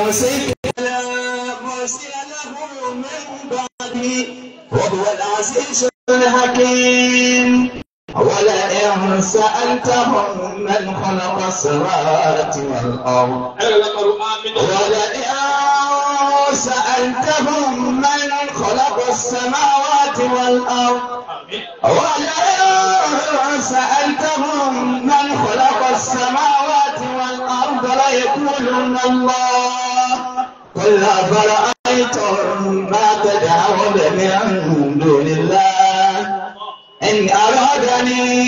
يمسك فلا مرسل له من بعده وهو العزيز الحكيم ولئن سألتهم من خلق السماوات والأرض ولئن سألتهم من خلق السماوات والأرض ولئن سألتهم من خلق السماوات والأرض ليقولن الله قل أفرأيتم ما تدعون من دون الله إن أرادني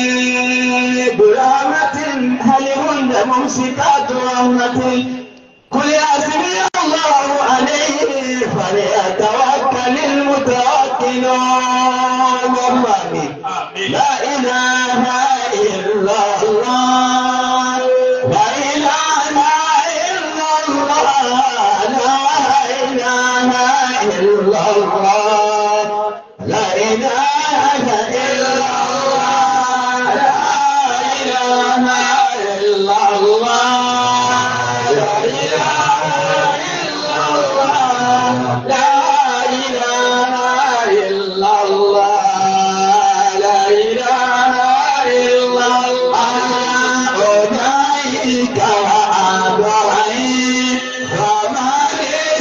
برحمة هل هن ممسكات رحمتي قل حسبي الله عليه فليتوكل المتوكلون والله لا إله إلا الله لا إله إلا الله لا إله إلا الله لا إله إلا الله لا إله إلا الله لا إله إلا الله لا إله إلا الله لا إله إلا الله أولئك وأبرهيم وما لي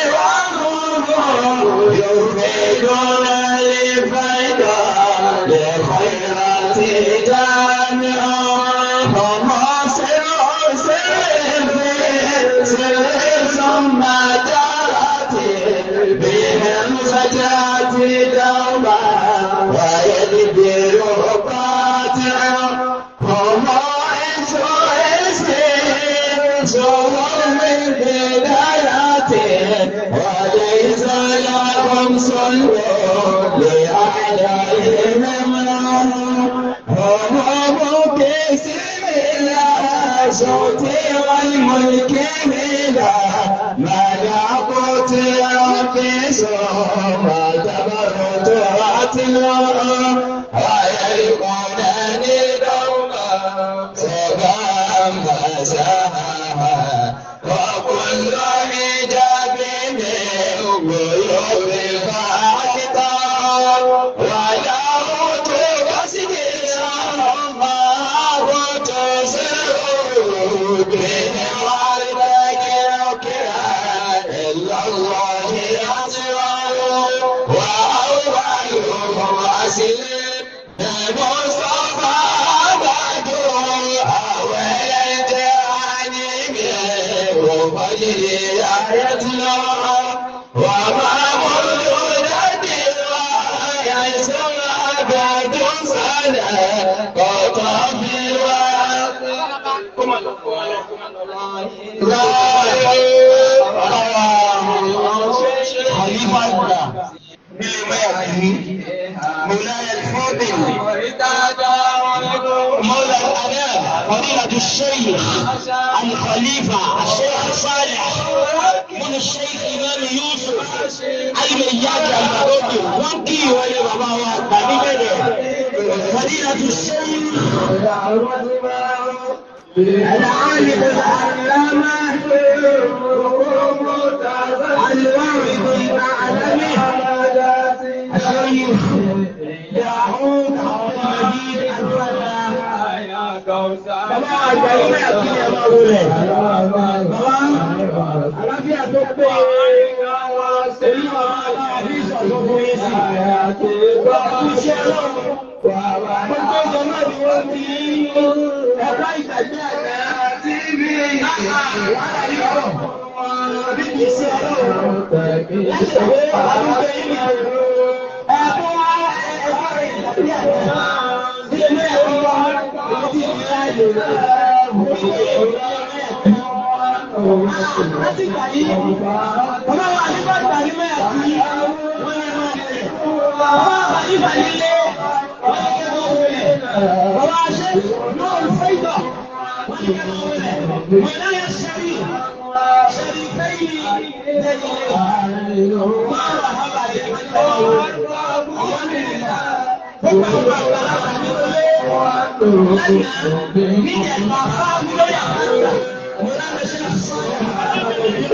سواهم يفيدون الفيدا لخيرات جامعا فما سر سر سر ثم جرت بهم فجات دوما ويدبر قاطعا هما من بداياته وليس لهم سلوك لأعدائهم هم مكسب الصوت والملك بلا ملكوت ربي ما تبرت واتلوا ويلقونني دوما سبا مساها وكل حجاب من غيوب فاكتا ولا تبسط الله تسر بهم والذكر إلا الله أسرار وأولهم أسلم المصطفى بدر أول الجانب وفجر آيتنا وما مولود يسر أبد سنة قطب خليفة مولاي الفاضل مولى الأنام فضيلة الشيخ الخليفة الشيخ صالح من الشيخ إمام يوسف المياج المدوكي وانكي ولي بابا وقبيبه فضيلة الشيخ العالم العلامة الواعظ المعلم الشيخ يعود عبد المجيد الفلاح bàbá àgbà ilé àti ẹ̀ máa wọlé. bàbá àlàáfíà tó pé èyí máa àbí ìṣọ̀tún fún yín sí. bàbá iṣẹ́ náà gbogbo ìjọ náà ni wọ́n ti ẹ̀ka ìtàgé àgbà àti ibi wàhálà yìí pọ̀. àbí kì í ṣe ọlọ́run. láti ìwé àdúgbò yìí ni ẹ̀kọ́ ẹ̀kọ́ ìtàgé àgbà. ilé ẹ̀kọ́ wa ti di láàyè láti gbà yí bàbá wa nígbà gbà yí mẹ́ẹ̀ sí wọ́n yẹ máa lè bàbá wa nígbà yí lé wọ́n yẹ kẹ́ máa wọlé bàbá ṣe náà fẹ́ ìgbà wọ́n yẹ kẹ́ máa wọlé wọ́n náà yẹ sẹ́rí sẹ́rí fẹ́yì lẹ́yìn máa wà hábà yẹ kẹ́ máa wọlé wọ́n yẹ gbogbo àwọn àgbàlagbà ní wọlé lẹ́yìn nígbà máa fá mi lórí àgbàlagbà mo náà lè ṣe àṣọ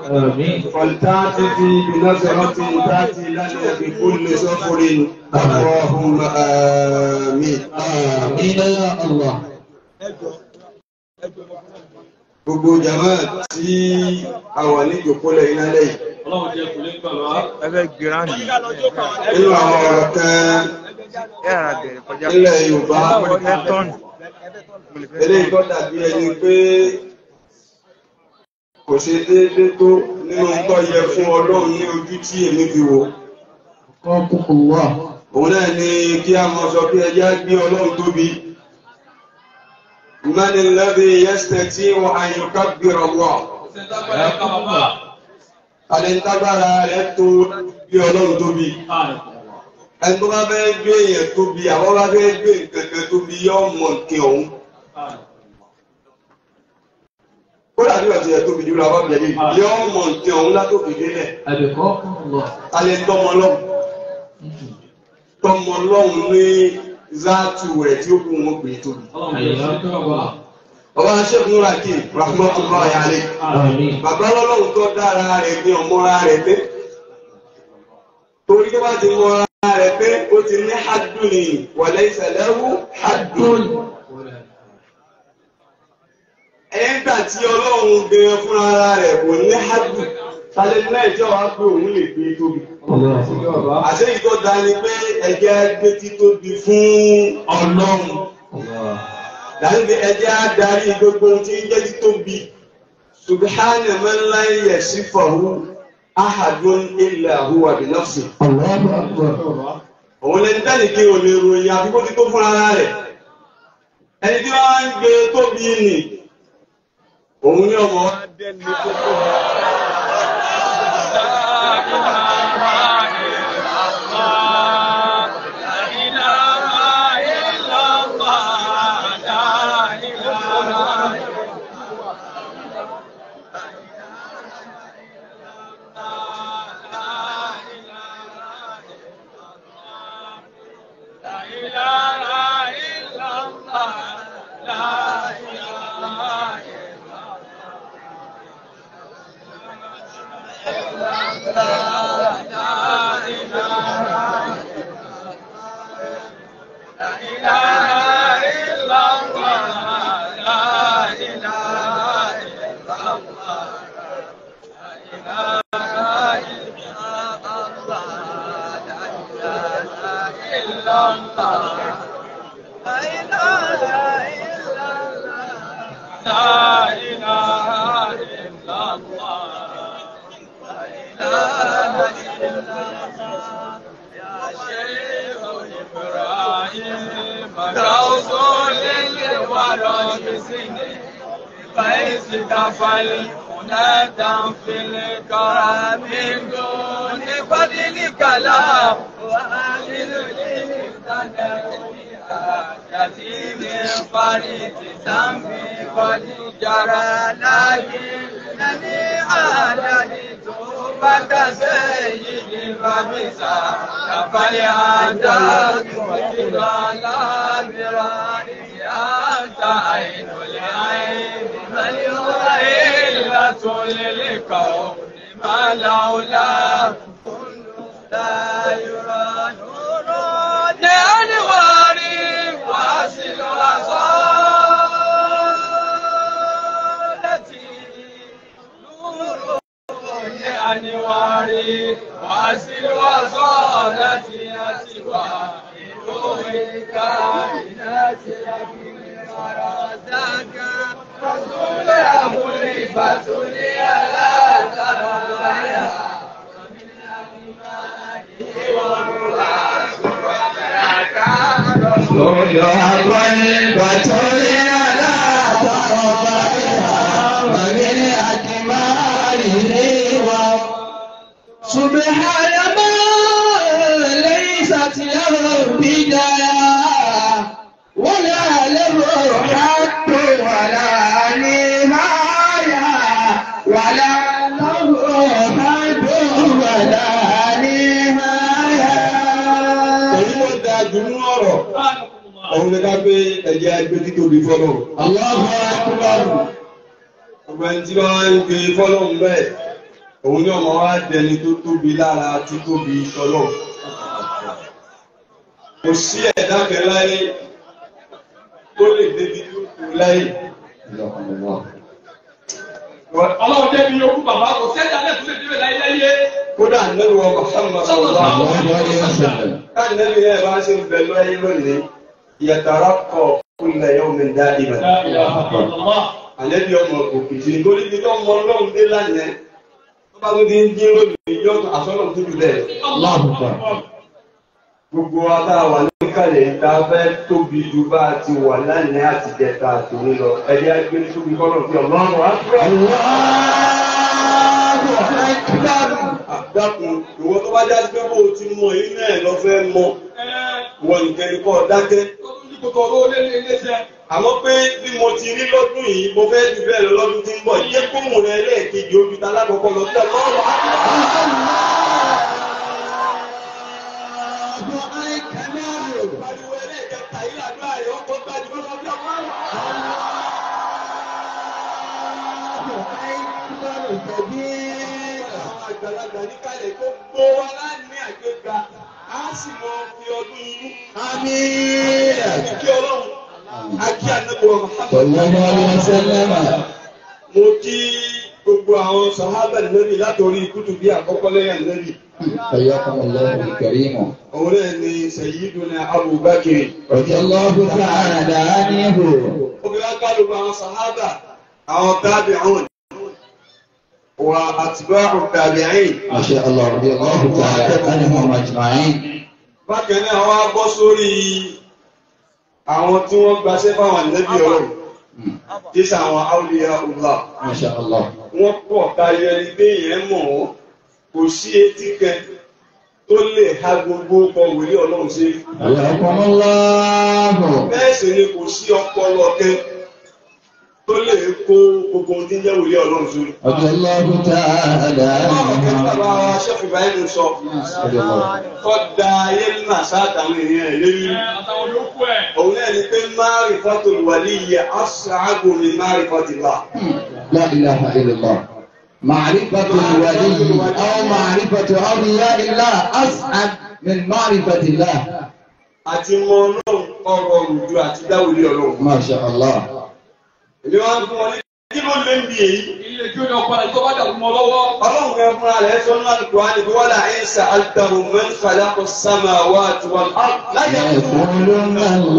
آمين فلتعتفي بنظرة تأتي لنا بكل سفر اللهم آمين آمين يا الله gbogbo jama tí a wà ní ìjòkólẹ̀ iná lẹ́yìn Ọlọ́run jẹ́ kò lè gbà wá. ẹgbẹ́ gíráǹdì nínú àwọn ọ̀rọ̀ kan yàrá bẹ̀rẹ̀ kọjá nílẹ̀ Yorùbá mo lè fẹ́ tọ́nù mo lè fẹ́ eléyìí tó dàbí ẹni pé kò ṣe déédé tó nínú tó yẹ fún Ọlọ́run ní ojú tí èmi fi wò قاكم الله òun náà ni kí a mọ̀ sọ pé ẹjá gbé Ọlọ́run tóbi من الذي يستطيع أن يكبر الله Ṣé tágbára ká bàbá? alẹ́ntágbára rẹ̀ tó gbé Ọlọ́run tóbi ẹni tó bá fẹ́ gbé èèyàn tóbi àwọn bá fẹ́ gbé nǹkan kan tóbi yóò mọ̀ nǹkan ọ̀hún ó dàbí ọ̀tí ẹ̀ tóbi jùlọ àwọn ọ̀bẹ̀lẹ̀ yóò mọ̀ nǹkan ọ̀hún látòkè délẹ̀ أبقاكم الله alẹ́ tọmọ lọ́hùn tọmọ lọ́hùn ní záàtù rẹ̀ tí ó kú wọn pè é tóbi. ọba aṣẹ́gun raki rahmatullahi alayhi آمين bàbá lọ́lọ́run tó dára rẹ̀ ní ọmọra rẹ̀ pé torí tó bá ti mọra rẹ̀ pé ó ti ní haddun ni wa laysa lahu haddun. ẹ̀yẹ́gbà tí ọlọ́run gbẹ̀rẹ̀ fún ara rẹ̀ kò ní haddun tálẹ́ náà ìjọ wa pé òun lè gbé tóbi. الله àṣẹ ìtọ́ da ni pé ẹ̀jẹ̀ gbé títóbi fún ọlọ́run. الله Láti fi ẹjẹ́ á darí gbogbo ohun tí ń jẹ́ títóbi. Subhana man la yasifahu ahadun illa huwa bi nafsi. الله أكبر Òun lẹni dáni kí o lè ròyìn àfikó tí tó fún ara rẹ̀. Ẹni tí wọ́n ń gbé tóbi nì. Òun ní ọmọ wa dẹ́ni tó tóbi. فالمنادى في الكرم من دون فضلك لا وآخذ يتيم فريد ذنبي قد جرى لكنني عادني توبة سيدي فبسا فليعتاد وجدال برائي أنت عين العين من يغيلة للكون ما لولا كل لا يرى نور لأنواري واصل أصالتي نور لأنواري واصل أصالتي أسوى روح الكائنات لكن مرادك رسول أبو الفتل لا ترى Lọ́yọ̀ àgbọ̀nì bàtọ́lé aláàtàrọ̀bà ìhà wàgẹ́lẹ́ àdìmáàrí ní wa. Subhana ma laysat lahu bidaya wala lahu haqqun wala nihaya wala lahu haqqun wala nihaya. Èyí ló da jù nínú ọ̀rọ̀. Òun ni ká gbé ẹ̀jẹ̀ agbé títóbi fọ́lọ́. Allahu akbar. Gbogbo ẹni tí wọ́n ń gbé fọ́lọ́ ń bẹ́ẹ̀. òun ní ọmọ wa dẹni tó tóbi lára títóbi tọ́lọ̀ kò sí ẹ̀dá kan láyé tó lè débi tó kù láyé Ọlọ́run jẹ́ bí yókù bàbá kò sẹ́jà náà tó lè débẹ̀ láyé láyé. kódà nínú ọkọ̀ sáwọn Sallallahu ọ̀sán káàdì nínú yẹn bá ṣe ń bẹ lọ́yé lónìí ìyàtàrà kọ̀ kúlẹ̀ yóò mi dá ibà La ilaha illallah. àlẹ́bí ọmọ òkè tí nítorí bí tó mọ ọlọ́run dé lánàá tó bá tó ti ń dín lónìí yóò àsọ̀rọ̀ tó jù bẹ́ẹ̀. gbogbo wa tá a wà ní kàlẹ̀ tá a fẹ́ tóbi ju bá a ti wà lánàá àti jẹta àti òní lọ ẹ̀jẹ̀ á gbé tóbi kọ́nà sí ọlọ́run wá fúra. dákun ìwọ tó bá jáde pé bó o ti mọ iná ẹ̀ lọ fẹ́ mọ wọ nìkan ni kò dákẹ́. Kòtò owó lé lé lé sẹ́. àmọ́ pé bí mo ti rí lọ́dún yìí mo fẹ́ ju bẹ́ẹ̀ lọ lọ́dún tí ń bọ̀ yẹ kóhùn rẹ lẹ́ẹ̀kejì ojú ta lákọ̀ọ́kọ́ lọ sí ọlọ́run á pariwo ẹlẹ́ẹ̀kẹta yìí àdúrà rẹ̀ ọkọ̀ gbájú lọ́wọ́ bí ọlọ́run. àwọn àgbàlagbà ní kálẹ̀ tó gbó wa láàrin àgbéga á sì mọ fi ọdún inú. àmín. kí ọlọ́run akí ànábọ̀ mo kí gbogbo àwọn sàhábà nẹ́bí látòrí kútù bí àkọ́kọ́ lẹ́yìn nẹ́bí. حياكم الله الكريم òun náà ni Sayyiduna Abubakar. رضي الله تعالى عنه obìnrin akálù àwọn sàhábà àwọn tabi'un wa atba'u tabi'in. ما شاء الله رضي الله تعالى عنهم أجمعين bákan náà wá bọ́ sórí àwọn tí wọ́n gbaṣẹ́ fáwọn nẹ́bí ọ̀rọ̀ tí sàwọn awliya Allah. ما شاء الله wọ́n pọ̀ tayọ ẹni pé ìyẹn mọ̀ wọ́n kò sí etí kan tó lè ha gbogbo ọkọ̀ wòlé ọlọ́run sí. حياكم الله bẹ́ẹ̀ sì ni kò sí ọpọlọ kan tó lè kó gbogbo ohun tí ń jẹ́ wòlé ọlọ́run sórí. رضي الله تعالى Báwo kí bàbá عنهم wa ṣẹ́fì báyìí sọ رضي الله kọ́ da ayé mà sáàtàwọn èèyàn ẹ̀ lérí. Àtàwọn yòókù ẹ̀. Òun náà ni pé ma'rifatul waliyyi as'abu min ma'rifatillah. لا إله إلا الله معرفة الولي أو معرفة أولياء الله أسعد من معرفة الله Àti mọ ọlọ́run ọrọ̀ òjò àti dáwòlé ọlọ́run. ما شاء الله Èmi wá ń fún wọn ní kí ló lé ń bí èyí. Ilé kí ó ní ọ̀padà tó bá dàrú mọ́ lọ́wọ́. Ọlọ́run kan fúnra rẹ̀ sọ nínú Al-Qur'an ní wala in sa'altahum man khalaqa as-samawati wal-ard la yaquluna يقولون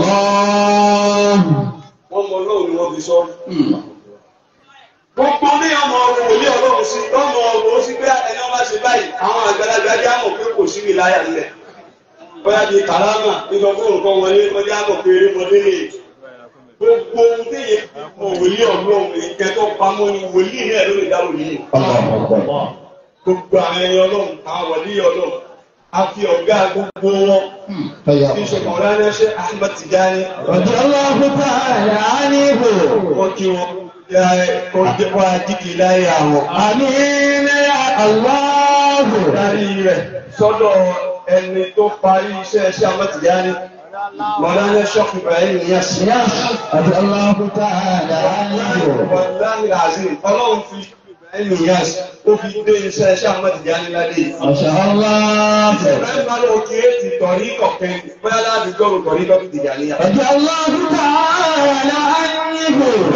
الله wọ́n mọ ọlọ́run ni wọ́n fi sọ. Hmm. Gbogbo ní ọmọ ọrọ̀ wòlé ọlọ́run sí lọ́mọ ọrọ̀ sí pé ẹni ọba ṣe báyìí àwọn àgbàlagbà jẹ́ àmọ̀ pé kò sí mi láyà nílẹ̀. Bóyá di kàrámà nígbà fún nǹkan wọlé wọ́n jẹ́ àmọ̀ pé eré mọdé lè. Gbogbo ohun tí yẹn mọ wòlé ọlọ́run ìkẹ́ tó pamọ́ ni wòlíì náà ló lè dá wòlíì. الله أكبر Gbogbo àwọn ẹni ọlọ́run àwọn wòlíì ọlọ́run a fi ọ̀gá gbogbo wọn Hmm. tí ń حياكم ṣe Mọ̀lánà ṣe Ahmad Tijani رضي الله تعالى عنه wọ́n kí wọn kó jẹ́ wá dídì láyé àwọn. آمين يا الله darí rẹ̀ sọ́dọ̀ ẹni tó parí iṣẹ́ iṣẹ́ amọ́tìyáni Mọ̀lánà Ṣọ́kì Ibrahim Niyas. رضي الله تعالى عنه Wàláhì Azim, Ọlọ́run fi Ibrahim Niyas ó fi dé iṣẹ́ iṣẹ́ amọ́tìyáni ládé. ما شاء الله Ibrahim bá lóò kí é ti tọ̀rí kọ̀kẹ́ bóyá láti gbọ́rù tọ̀rí kọ́kì Tìjàníyà. رضي الله تعالى عنه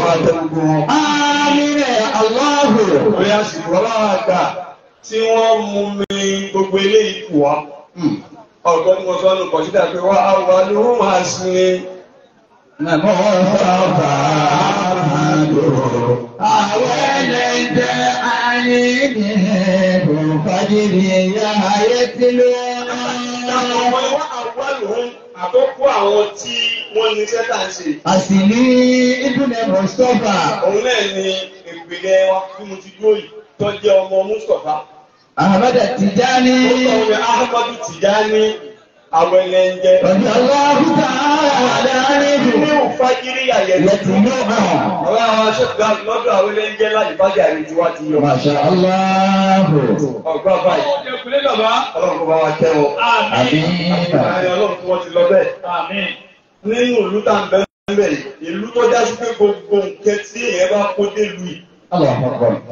آمين يا الله Bóyá sì rọ́lá àgbà tí wọ́n mú mi gbogbo ilé ikú wa. Hmm. Ọ̀gọ́ ni mo sọ nù kọ̀sídà pé wá àwọn ló máa sin Nàmọ́ bàbá àmàlò, àwọn ẹlẹ́dẹ̀ ayé ní ẹ̀bùn fàjìrì ẹ̀yà ayé tí ló Àwọn ìwà àwọ̀lùhún àkọ́kọ́ àwọn tí wọ́n ní sẹ́tà ń ṣe. Àsìlí Ibùnẹ̀ Mustapha, Òun náà ni ìpìlẹ̀ wa tí mo ti dúró yìí tó jẹ́ ọmọ Mustapha. Ahmad Tijani, Ó sọ wọn Ahmadu Tijani àwọn ẹlẹ́njẹ. Rọ̀bí Allahu ta'ala Ní níbi òfagírí àyẹ̀lẹ̀ ìyẹ̀tì náà. Ọ̀rọ̀ àwọn aṣọ́gbà lọ́dọ̀ àwọn ẹlẹ́njẹ láti bájà rí ti wá ti yọ. Masha Allah. Ọ̀gbà báyìí, Ó jẹ́ kulé bàbá. ọlọ́run kò bá wa tẹ́ wọn. Àmín. Àmín ọlọ́run tí wọ́n ti lọ bẹ́ẹ̀. Àmín. Nínú ìlú tá à ń bẹ́ẹ̀ bẹ́ẹ̀ yìí, ìlú tó já sí pé gbogbo nǹkan tí èèyàn bá kó dé lu yìí. Allahu Akbar.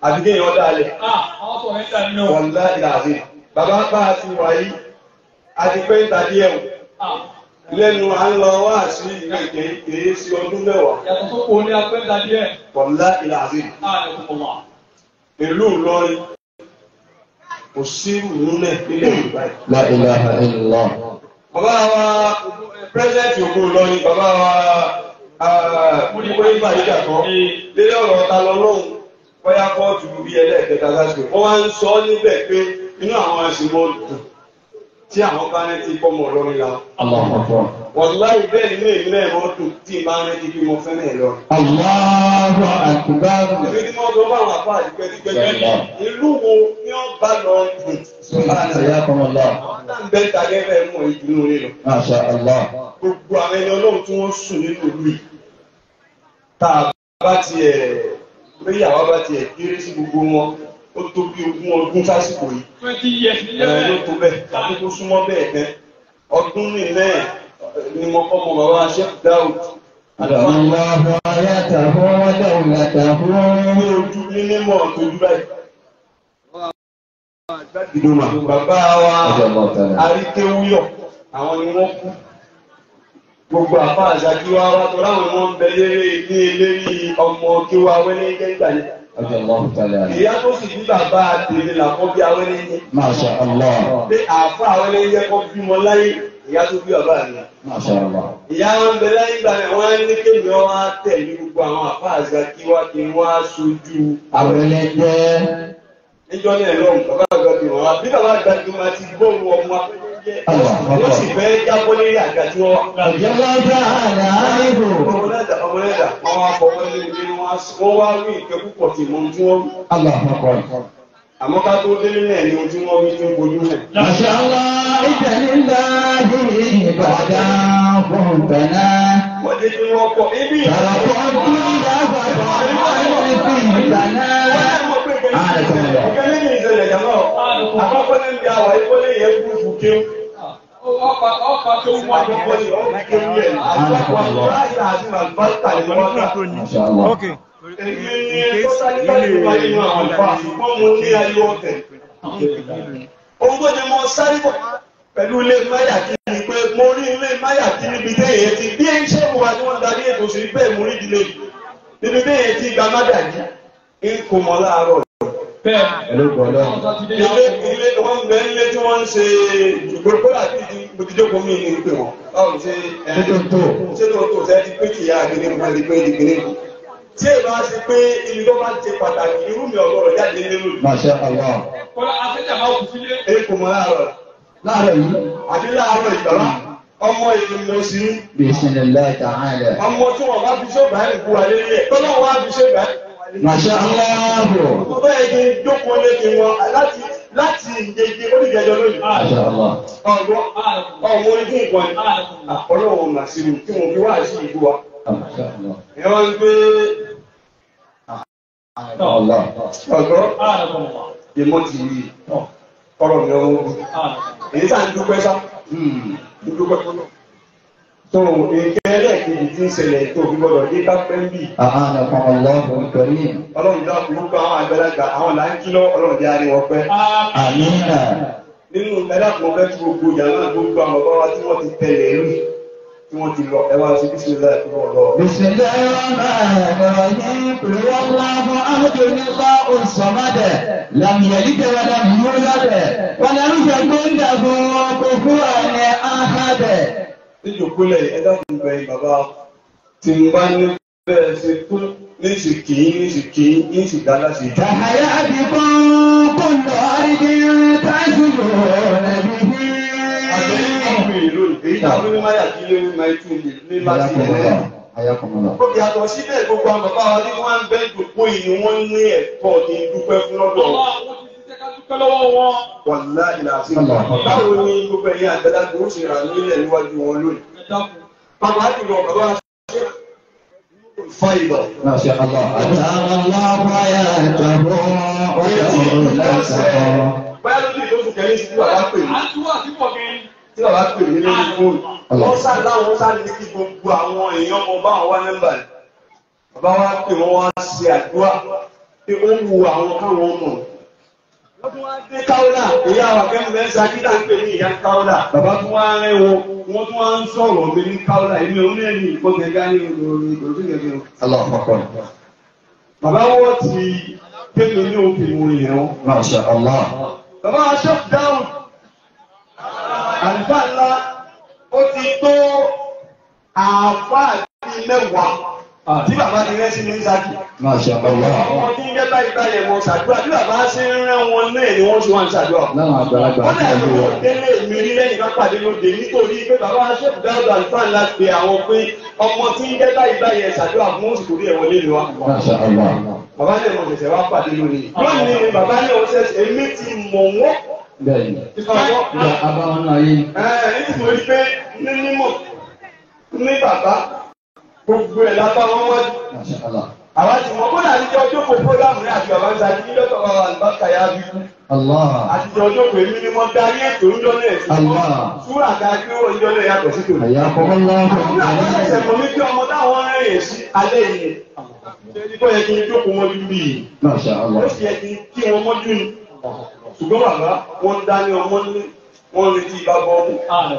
àti kéèyàn dálẹ̀ Ah, àwọn sọ̀rọ̀ ẹ̀ dà nínú. wọ̀nlá ìlàzí bàbá bá a ti wà yìí a ti pẹ́ ìta díẹ̀ o Ah, lẹ́nu à ń lọ wá sí ìlú ìké kèé sí ọdún mẹ́wàá yàtọ̀ tó kò ní apẹ́ dà díẹ̀. wọ̀nlá ìlàzí Ah, ẹ̀ kò wà. ìlú Ìlọrin kò sí ìlú náà nílẹ̀ Yorùbá yìí. La ilaha illallah. bàbá wa pírẹsidẹ́ntì òkú Ìlọrin bàbá wa múdìbò ìgbà yíjà kan lórí ọ̀rọ̀ ta lọ lọ́hùn bóyá kóòtù bí ẹlẹ́ẹ̀kẹta lásìkò wọ́n wá ń sọ níbẹ̀ pé inú àwọn àṣìmọ́ dùn tí àwọn bá rántí pọ́mọ Ìlọrin la Allahu akbar. wàláì bẹ́ẹ̀ nínú èmi náà mọ́ dùn tí n bá rántí bí mo fẹ́ràn ẹ̀ lọ. Allahu akbar. èmi tí wọ́n sọ fáwọn àbá àdìgbẹ́dìgbẹ́ ìlú wo ni wọ́n bá lọ dùn. Subhanallah. àwọn náà ń bẹ́ ta gẹ́gẹ́ mọ̀ ìdùnnú rẹ̀ lọ. Masha Allah. gbogbo àwọn ẹni ọlọ́run tí wọ́n sùn nínú ìlú yìí tá a bá tiẹ̀ lórí àwa bá tiẹ̀ kéré sí gbogbo wọn ó tó bí ogún ọdún sásìkò yìí Twenty years ní ẹ ló lẹ́wẹ̀. tó bẹ́ẹ̀ tàbí kó súnmọ́ bẹ́ẹ̀ tẹ́ ọdún nílẹ̀ ni mo kọ́ mọ bàbá Sheikh Daud Allahu ayatahu wa dawlatahu. ní ojú ní mímọ́ tójú báyìí. ìdùnnà bàbá wa Radiyallahu ta'ala. aríkéwúyọ̀ àwọn ni wọ́n kú gbogbo àfa àṣàkí wa wá tó láwọn ni wọ́n ń bẹ léré ní eléri ọmọ kí wa wẹ́lẹ́ jẹ́ ìgbà yẹn. Radiyallahu ta'ala. ìyá tó sì ní bàbá àtẹ̀lé làkọ́ bí awẹ́lẹ́ jẹ́. Masha Allah. pé àfa awẹ́lẹ́ jẹ́ kọ́ bímọ láyé ìyá tó bí bàbá rẹ̀. Masha Allah. ìyá wọn bẹ láyé ìgbà yẹn wọ́n á ní kéwì wọn á tẹ̀lé gbogbo àwọn àfa àṣàkí wa kí wọ́n á sojú Àwẹ̀lẹ̀ jẹ́ níjọ́ ní ẹ̀rọ bàbá àgbà bí wọn wá bí bàbá àgbà bí wọn ti bọ́ọ̀lù ọmọ akẹ́kọ̀ọ́ wọ́n sì fẹ́ jábọ́ lérí àga tí wọ́n wá. Ọ̀jọ̀gbọ́n ta'ala àìbò. ọmọlẹ́dà ọmọlẹ́dà wọ́n wá fọ wọlé ní wọ́n wá rí ìkẹ́ púpọ̀ tí mo tí wọ́n rí. Allahu akbar. àmọ́ ká tó délé náà ni ohun tí wọ́n rí tí ń bojú rẹ̀. Masha Allah ìtẹ̀lélàájì ìbàdàn fún bẹ̀nà. wọ́n dé tí wọ́n pọ̀ ibi Tàràkọ́ tí ìdábàdàn fún ìbàdàn. ìkẹ́ nínú ìṣẹ̀lẹ̀ jàmọ́ àkọ́kọ́ ní ibi àwọ̀ ìkọ́lé yẹn kú fún kéwù. Ọ̀pá ọ̀pá tó wù wá. àkọ́kọ́ ní ọ̀pọ̀ kéwù yẹn àkọ́kọ́ àti àti màlúbáṣà ni wọ́n gbà. Masha Allah. Èmi ni tó sáré láti wá nínú àwọn àlùfáà ṣùgbọ́n mo ní ayé ọ̀tẹ̀. Ohun tó jẹ mọ́ sáré bọ̀ pẹ̀lú ilé máyà kí ni pé mo rí ilé máyà kí níbi téèyàn ti bí ẹ̀ ń ṣe wà tí wọ́n darí ètò sí bẹ́ẹ̀ mo rí ìdílé yìí. Níbi téèyàn ti gba mádà yìí, ń kò mọ́ láàárọ̀. Bẹ́ẹ̀ Pẹ̀lú gbọ́dọ̀. ọ̀sán ti dé Ilé yàtọ̀. ilé wọn bẹ nílé tí wọ́n ń ṣe ìgbòho kó láti di bòtíjókòó mi ní pé wọn. Báwo ṣe ẹ̀ Títò tó. ṣé tó tó ṣe ti pé kìí àgbèrè nípa ti pé ìdìgbèrè kù. Tí èèyàn bá ṣe pé ibi tó bá ti pàtàkì irú mi ọ̀gọ́rọ̀ jáde nínú ìlú. Masha Allah. Kọ́lá afẹ́jà máa kù sílé. Èyí kò mọ láàárọ̀ Láàárọ̀ yìí. àti láàárọ̀ ìgbàlá. Ọmọ ìlú lọ sí Bismillah ta'ala. ọmọ tí wọn bá fi ṣọ́ọ̀bù àyè kú wa lélẹ̀. Tọ́lá wọn á fi ṣọ́ọ̀bù àyè kú wa lélẹ̀. Masha Allah. Mo bẹ́ẹ̀ kí n jókòó lé kí wọn láti láti ìjẹjẹ oníjẹjọ lónìí. Masha Allah. Ọ̀gbọ́n ọmọ ojú nǹkan ni. Ọlọ́run màsílù tí mo fi wá sí ìlú wa. Masha Allah. Ẹ wá ń gbé Allah. ọ̀gbọ́n ìmọ̀ ti rí ọ̀rọ̀ mi ọmọ ogun. Èyí tá à ń dúpẹ́ sá. Hmm. dúpẹ́ fọlọ́. tó nǹkan ẹlẹ́ẹ̀kejì tí ń ṣẹlẹ̀ tó fi gbọdọ̀ dé kápẹ́ ń bì. أعانكم الله الكريم ọlọ́run dá gbogbo àwọn àgbàlagbà àwọn là ń kí lọ ọlọ́run jẹ́ àárín wọn pẹ́. آمين nínú ẹlẹ́kùn fẹ́ tí gbogbo ìyàwó gbogbo àwọn ọba wa tí wọ́n ti tẹ̀lé rí tí wọ́n ti lọ ẹ wá sí bísí ìlà ìfún ọlọ́. بسم الله الرحمن الرحيم قل هو الله أحد الله الصمد لم يلد ولم يولد ولم يكن له كفوا أحد níjòkólẹ̀ ẹ dákun bẹ bàbá tí n bá ní bẹ́ẹ̀ ṣe tó ní sì kì í ní sì kì í ní sì dá láti dá. تحيا بكم كل أرض تسجون به èyí tá a fi ní máyà kí lé ní máa tún ní láti حياكم ẹ̀rẹ́. الله حياكم الله Ó yàtọ̀ síbẹ̀ gbogbo àwọn bàbá wa ní wọ́n ń bẹ́ ìdòpó yìí ni wọ́n ní ẹ̀tọ́ ní dúpẹ́ fún lọ́dọ̀ Ọlá àwọn ti ṣiṣẹ́ ká dúpẹ́ lọ́wọ́ wọn. wàlá ìlàsí. Allah. Báwo ni gbogbo ẹ̀yin àgbàlagbà ó ṣe rà nílẹ̀ níwájú wọn lónìí? Ẹ dákun. Bàbá jùlọ bàbá ṣe fa ìbọ̀. ما شاء الله أتام الله حياته ودولته Báyọ̀ lójú ìdókòwò kẹ́lí sí bàbá pè mí. À ń túwọ̀ sí pọ̀ kẹ́rin. Tí bàbá pè mí lórí fóònù. Allah. Wọ́n sá láwọn sá ní kí gbogbo àwọn èèyàn ọmọ bá wọn wá nọ́mbà rẹ̀. Bàbá wa pè wọ́n wá ṣe àdúrà. pé ó wu àwọn káwọn ọmọ wọ́n tún wá dé káwọ́là ìyá wa kẹ́mẹ́ sakídà ń pè ní ìyá káwọ́là bàbá tún wá rẹ́ wọn wọ́n tún wá ń sọ̀rọ̀ mi ní káwọ́là èmi ò ní ẹ̀yìn ìkọ́gẹ́gá ní olórí olórí gẹ́gẹ́ Allahu Akbar. bàbá wọ́n ti kéde ní òkè ìwòrán yẹn wọn. Masha Allah. Bàbá Aṣọ́f dáhùn. Àlùfáà ńlá ó ti tó àáfàá bíi mẹ́wàá tí bàbá ti rẹ́ sí ní Ṣákì. Masha Allah. Ọmọ tí ń jẹ́ báyìí báyìí wọn ṣàdúrà bí bàbá ṣe ń rẹ́ wọn náà ni wọ́n ṣe wá ń ṣàdúrà. Láwọn àgbàlagbà Wọ́n tí dẹ̀ wọ́n ló lò wọ́n. délé mi rí lẹ́yìn ká pàdé lóde nítorí pé bàbá Aṣọ́f dáhùn àlùfáà ńlá pe àwọn pé ọmọ tí ń jẹ́ báyìí báyìí ẹ̀ ṣàdúrà fún oṣù torí ẹ̀wọ̀n lé wa. Masha Allah. Bàbá ní ẹ̀mọ̀ ṣẹ̀ṣẹ̀ wá pàdé lónìí. Lónìí ni bàbá ní ọ̀ṣẹ̀ èmi ti mọ̀ wọ́n. Bẹ́ẹ̀ni. Ìfọwọ́ Ìgbà abáwọn náà yé. nítorí pé ní mímọ̀ ní bàbá gbogbo ẹ̀ lápá wọn wájú. Masha Allah. àwa ti mọ kódà àtijọ́ ọjọ́ kò fúrógámù rẹ̀ àti bàbá ń sa ní lọ́tọ̀ bàbá àlùbáṣà yá bí kú. Allah. àtijọ́ ọjọ́ kò èmi ni mo darí ètò ń jọ́lẹ̀ ẹ̀sìn. Allah. súrà ká kí ó ń jọ́lẹ̀ yàtọ̀ sí tòun. Àyà kọ́kọ́ Àwọn àwọn lọ́wọ́. ẹsẹ̀ mọ̀ mí kí ọmọ táwọn rẹ̀ sí alẹ́ yìí. Ṣé kó yẹ kí n jókòó mọ́jú bí yìí? Masha Ó Allah. sì yẹ kí n kí wọn mọ́jú ni. Ṣùgbọ́n bàbá wọn dání ọmọ ní wọn retí ìbábọ̀ ọmú.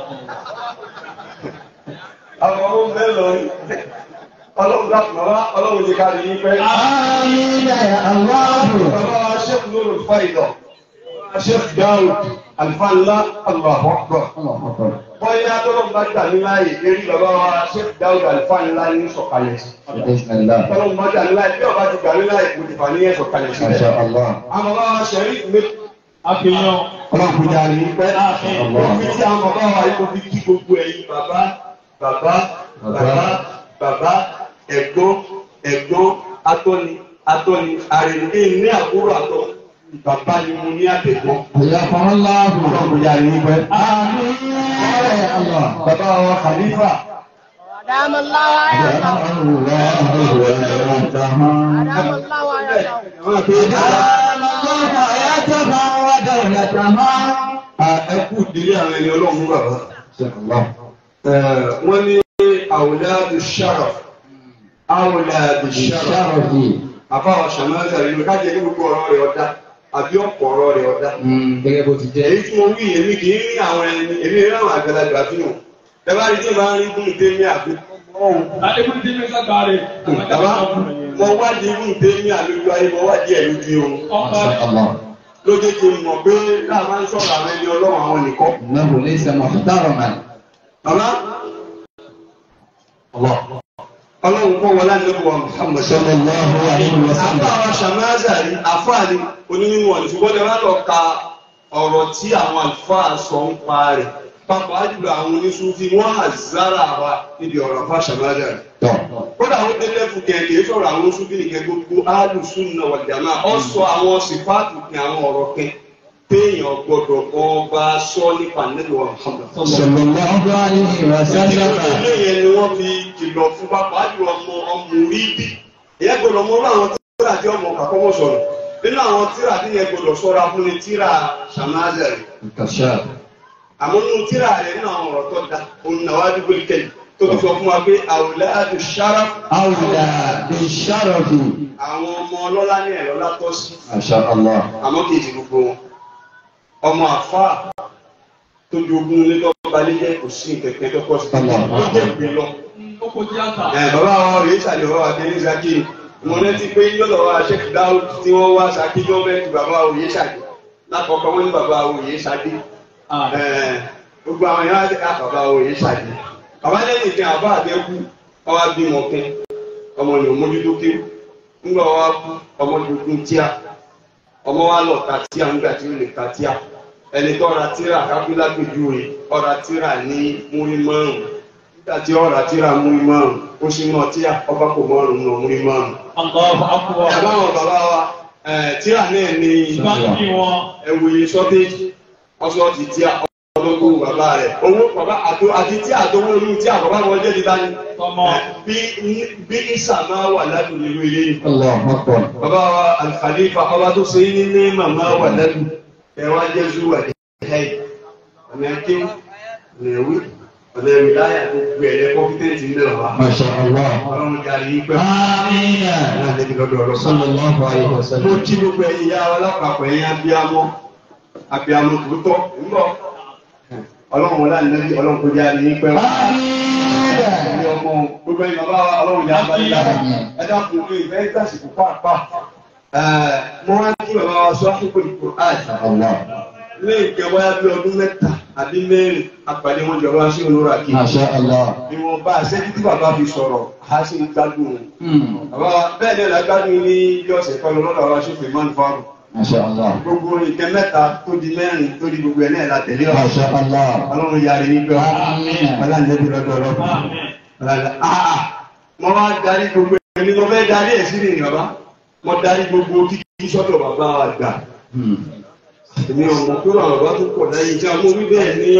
àwọn ọmọ bẹ́ẹ̀ lọ rí ọlọ́run dákùn wá ọlọ́run ti kárí yín pẹ́. Àmín ya Allah. bàbá wa ṣẹ́kù lórí fáìlọ̀ ṣẹ́kù dáhùn àlùfáàlá Allahu Akbar. Allahu Akbar. bọ́yá tọ́lọ́run bá gbà ní láàyè eré bàbá wa ṣẹ́kù dáhùn àlùfáàlá ní sọ̀kalẹ̀ sí. Bismillah. tọ́lọ́run bá gbà ní láàyè bí ọba ti gbà ní láàyè kò ti fà ní ẹ̀ sọ̀kalẹ̀ Masha sílẹ̀. Allah. àwọn bàbá wa ṣẹ̀rí ìwé àfihàn ọlọ́run kò jà ní pẹ́. Allah. Òfin tí àwọn bàbá wa yìí kò fi kí gbogbo ẹ̀yin bàbá bàbá bàbá bàbá ẹ̀gbọ́n ẹ̀gbọ́n atọ́ni atọ́ni àrèlé ní àbúrò àtọ́ bàbá ni mo ní àtẹ̀gbọ́n. Àyà kọ́kọ́ lọ́wọ́. Ọlọ́run kò jà ní pẹ́. Àmín ya Allah. Bàbá wa Khalifa أدام الله آياته أدام الله آياته àwọn àpèjì ẹ kú ìdílé àwọn ẹni ọlọ́run bàbá. Wọ́n ní àwòládù sharaf àwòládù sharaf. àbáwọ̀ ṣàmọ́lá ìlú kájẹ ní gbogbo ọ̀rọ̀ rẹ̀ ọ̀dá àbí ọ̀pọ̀ ọ̀rọ̀ rẹ̀ ọ̀dá. Gẹ́gẹ́ bó ti jẹ́. èyí tí mo wí èmi kì í rí àwọn ẹni èmi rí àwọn àgbàlagbà bí wọn. Bẹ́ẹ̀ ni tí ìbá ń rí fún ìdé ní àbí. adébúrú tí mi sàgbà rẹ̀ Bàbá mo wádìí fún ìdé ní àlejò ayé mo wádìí ẹ̀ lójú oorun. ọkọ Masha Allah. Lójú ti mọ̀ pé láà máa ń sọ̀rọ̀ àwọn ẹni ọlọ́run àwọn nìkan. إنه ليس محترما. Bàbá ọlọ́run kọ́ wọlé àdébò wa Muhammad صلى الله عليه Àbá وسلم. wa Ṣàmáza rí àfáàní onímọ̀ ní ṣùgbọ́n ẹ wá lọ ka ọ̀rọ̀ tí àwọn àlùfáà sọ ń pa rẹ̀. Pàpà jùlọ àwọn oníṣúfì wọ́n hà zára wa níbi ọ̀rọ̀ àfáà Ṣàmáza rí. tọ́. Kódà ó délé fún kẹ̀kẹ́ sọ̀rọ̀ àwọn oníṣúfì nìkẹ́ gbogbo Alùsùnà wal Jamaa. Ọ sọ àwọn sífáàtù ní àwọn ọ̀rọ̀ kẹ téèyàn gbọdọ̀ ọba sọ nípa nílùú Muhammad. صلى الله عليه وسلم. Ilé yẹn ni wọ́n fi kìlọ̀ fún pápá jùlọ ọmọ ọmọ orí bí. Ìyẹn gbọdọ̀ mọ orú àwọn tíra tí ọmọ kàkọ́mọ̀ sọ̀rọ̀. Nínú àwọn tíra tí yẹn gbọdọ̀ sọ́ra fún ni tíra Ṣàmáza rẹ̀. الكشاف. Àmọ́ nínú tíra rẹ̀ nínú àwọn ọ̀rọ̀ tó da, òun náà wá dúpọ̀ ìkẹyìn. Tó fi sọ fún wa pé àwùládù sharaf أولى بالشرف. àwọn ọmọ ọlọ́lá ní ẹ̀rọ látọ́ sí. ما شاء الله. Àmọ́ kì í ti gbogbo wọn. Ọmọ àfáà tó jogún ní lọ́ba lẹ́jẹ́ kò sí kẹ̀kẹ́ tó pọ̀ sí. Ó jẹ́ ìgbé lọ. ó kò tíátà Ẹ, bàbá wa rèé ṣàlẹ̀ bàbá wa kẹ́lẹ́ ṣákì mo rántí pé yọ̀dọ̀ wa ṣẹ́kì dáhùn tí wọ́n wá ṣákì gọ́ọ̀mẹ́ntì bàbá òye ṣàdé lákọ̀ọ́kọ́ wọ́n ní bàbá òye ṣàdé Ẹ, gbogbo àwọn yàrá ti ká bàbá òye ṣàdé bàbá lẹ́yìn ìfẹ́ àbá àdẹ́kù ọwá bímọ kẹ́ ọmọ ní òmójútó ké ńgbà wa kú ọmọ tuntun tíá ọmọ wa lọ ta tíá ńgbà tí ó lè ta tíá ẹni tó ra tíra kápẹ́lá gbèjúwe ọ̀ra tíra ní múrí márùn-ún nígbà tí ọ̀rà tíra múrí márùn ó sì mọ tíra ọba kò márùn nù múrí márùn. Allahu akbar ẹ̀bá wọn bàbá wa ẹ̀, tíra náà ní báńkì wọn ẹ̀wòye sọ́téjì ọ̀sọ́ ti tíra ọlọ́gbọ̀n bàbá rẹ̀ owó bàbá àtò àti tí àtọwọ́ olú tí àbàbá wọn jẹ́ dídá ní. tọmọ bí bí ìsà máa wà ládùn nínú ilé yìí. الله أكبر. bàbá wa alkhalifa ọba tó ṣe ní ní màmá wà ládùn ẹ wá jẹ́ zuwa ní ẹ̀yìn ọ̀nà ẹ̀kẹ́ ọ̀nà ẹ̀wí ọ̀lẹ́ wìláyà tó gbé ẹ̀yẹ kọ́fídẹ́ǹtì ńlẹ̀ wá. Masha Allah. ọlọ́run jáde yín pẹ́. Amina. náà lẹ́bi lọ́dọ̀ ọ̀rọ̀ sọ́nà. Sallallahu alaihi mo wasallam. kí gbogbo ẹ̀yin ya wa lápapọ̀ ẹ̀yin abiyamọ abiyamọ tòótọ́ ńbọ̀ ọlọ́run wọlé ànínábí ọlọ́run kò jáde yín pẹ́. Amina. ẹ̀yin ọmọ gbogbo ẹ̀yin bàbá wa ọlọ́run jáde bá yín lára ẹ dákun pé ìfẹ́ ìgbàsíkò pàápàá. mo wá kí bàbá wa sọ àkókò ìkó àìsàn Allah. lé ìkẹwàá yá bí ọdún mẹ́ta àbí mẹ́rin àpàdé wọn jọba sí olóra kí. Masha Allah. ìwọ̀nba àṣẹ́jú tí bàbá fi sọ̀rọ̀ á sì ń gbádùn un. Hmm. bàbá wa bẹ́ẹ̀ ni ọ̀la gbádùn ní ilé ọ̀sẹ̀ kan lọ́dọ̀ àwọn aṣòfin máa ń fọ́ọ̀rù. Masha Allah. gbogbo nǹkan mẹ́ta tó di mẹ́rin tó di gbogbo ẹ̀ náà la tẹ̀lé wa. Masha Allah. ọlọ́run yarí ní gbọ́. Àmín. ọlọ́run lọ́dọ̀ ọlọ́run. ọlọ́run aa mo wá darí gbogbo ẹni mo fẹ́ darí ẹ̀ sí nìyí bàbá mo darí gbogbo kíkí sọ́dọ̀ bàbá wa gbà. Hmm. èmi ò mọ̀ pé bàbá tó pọ̀ láyé tí a mú wí bẹ́ẹ̀ ní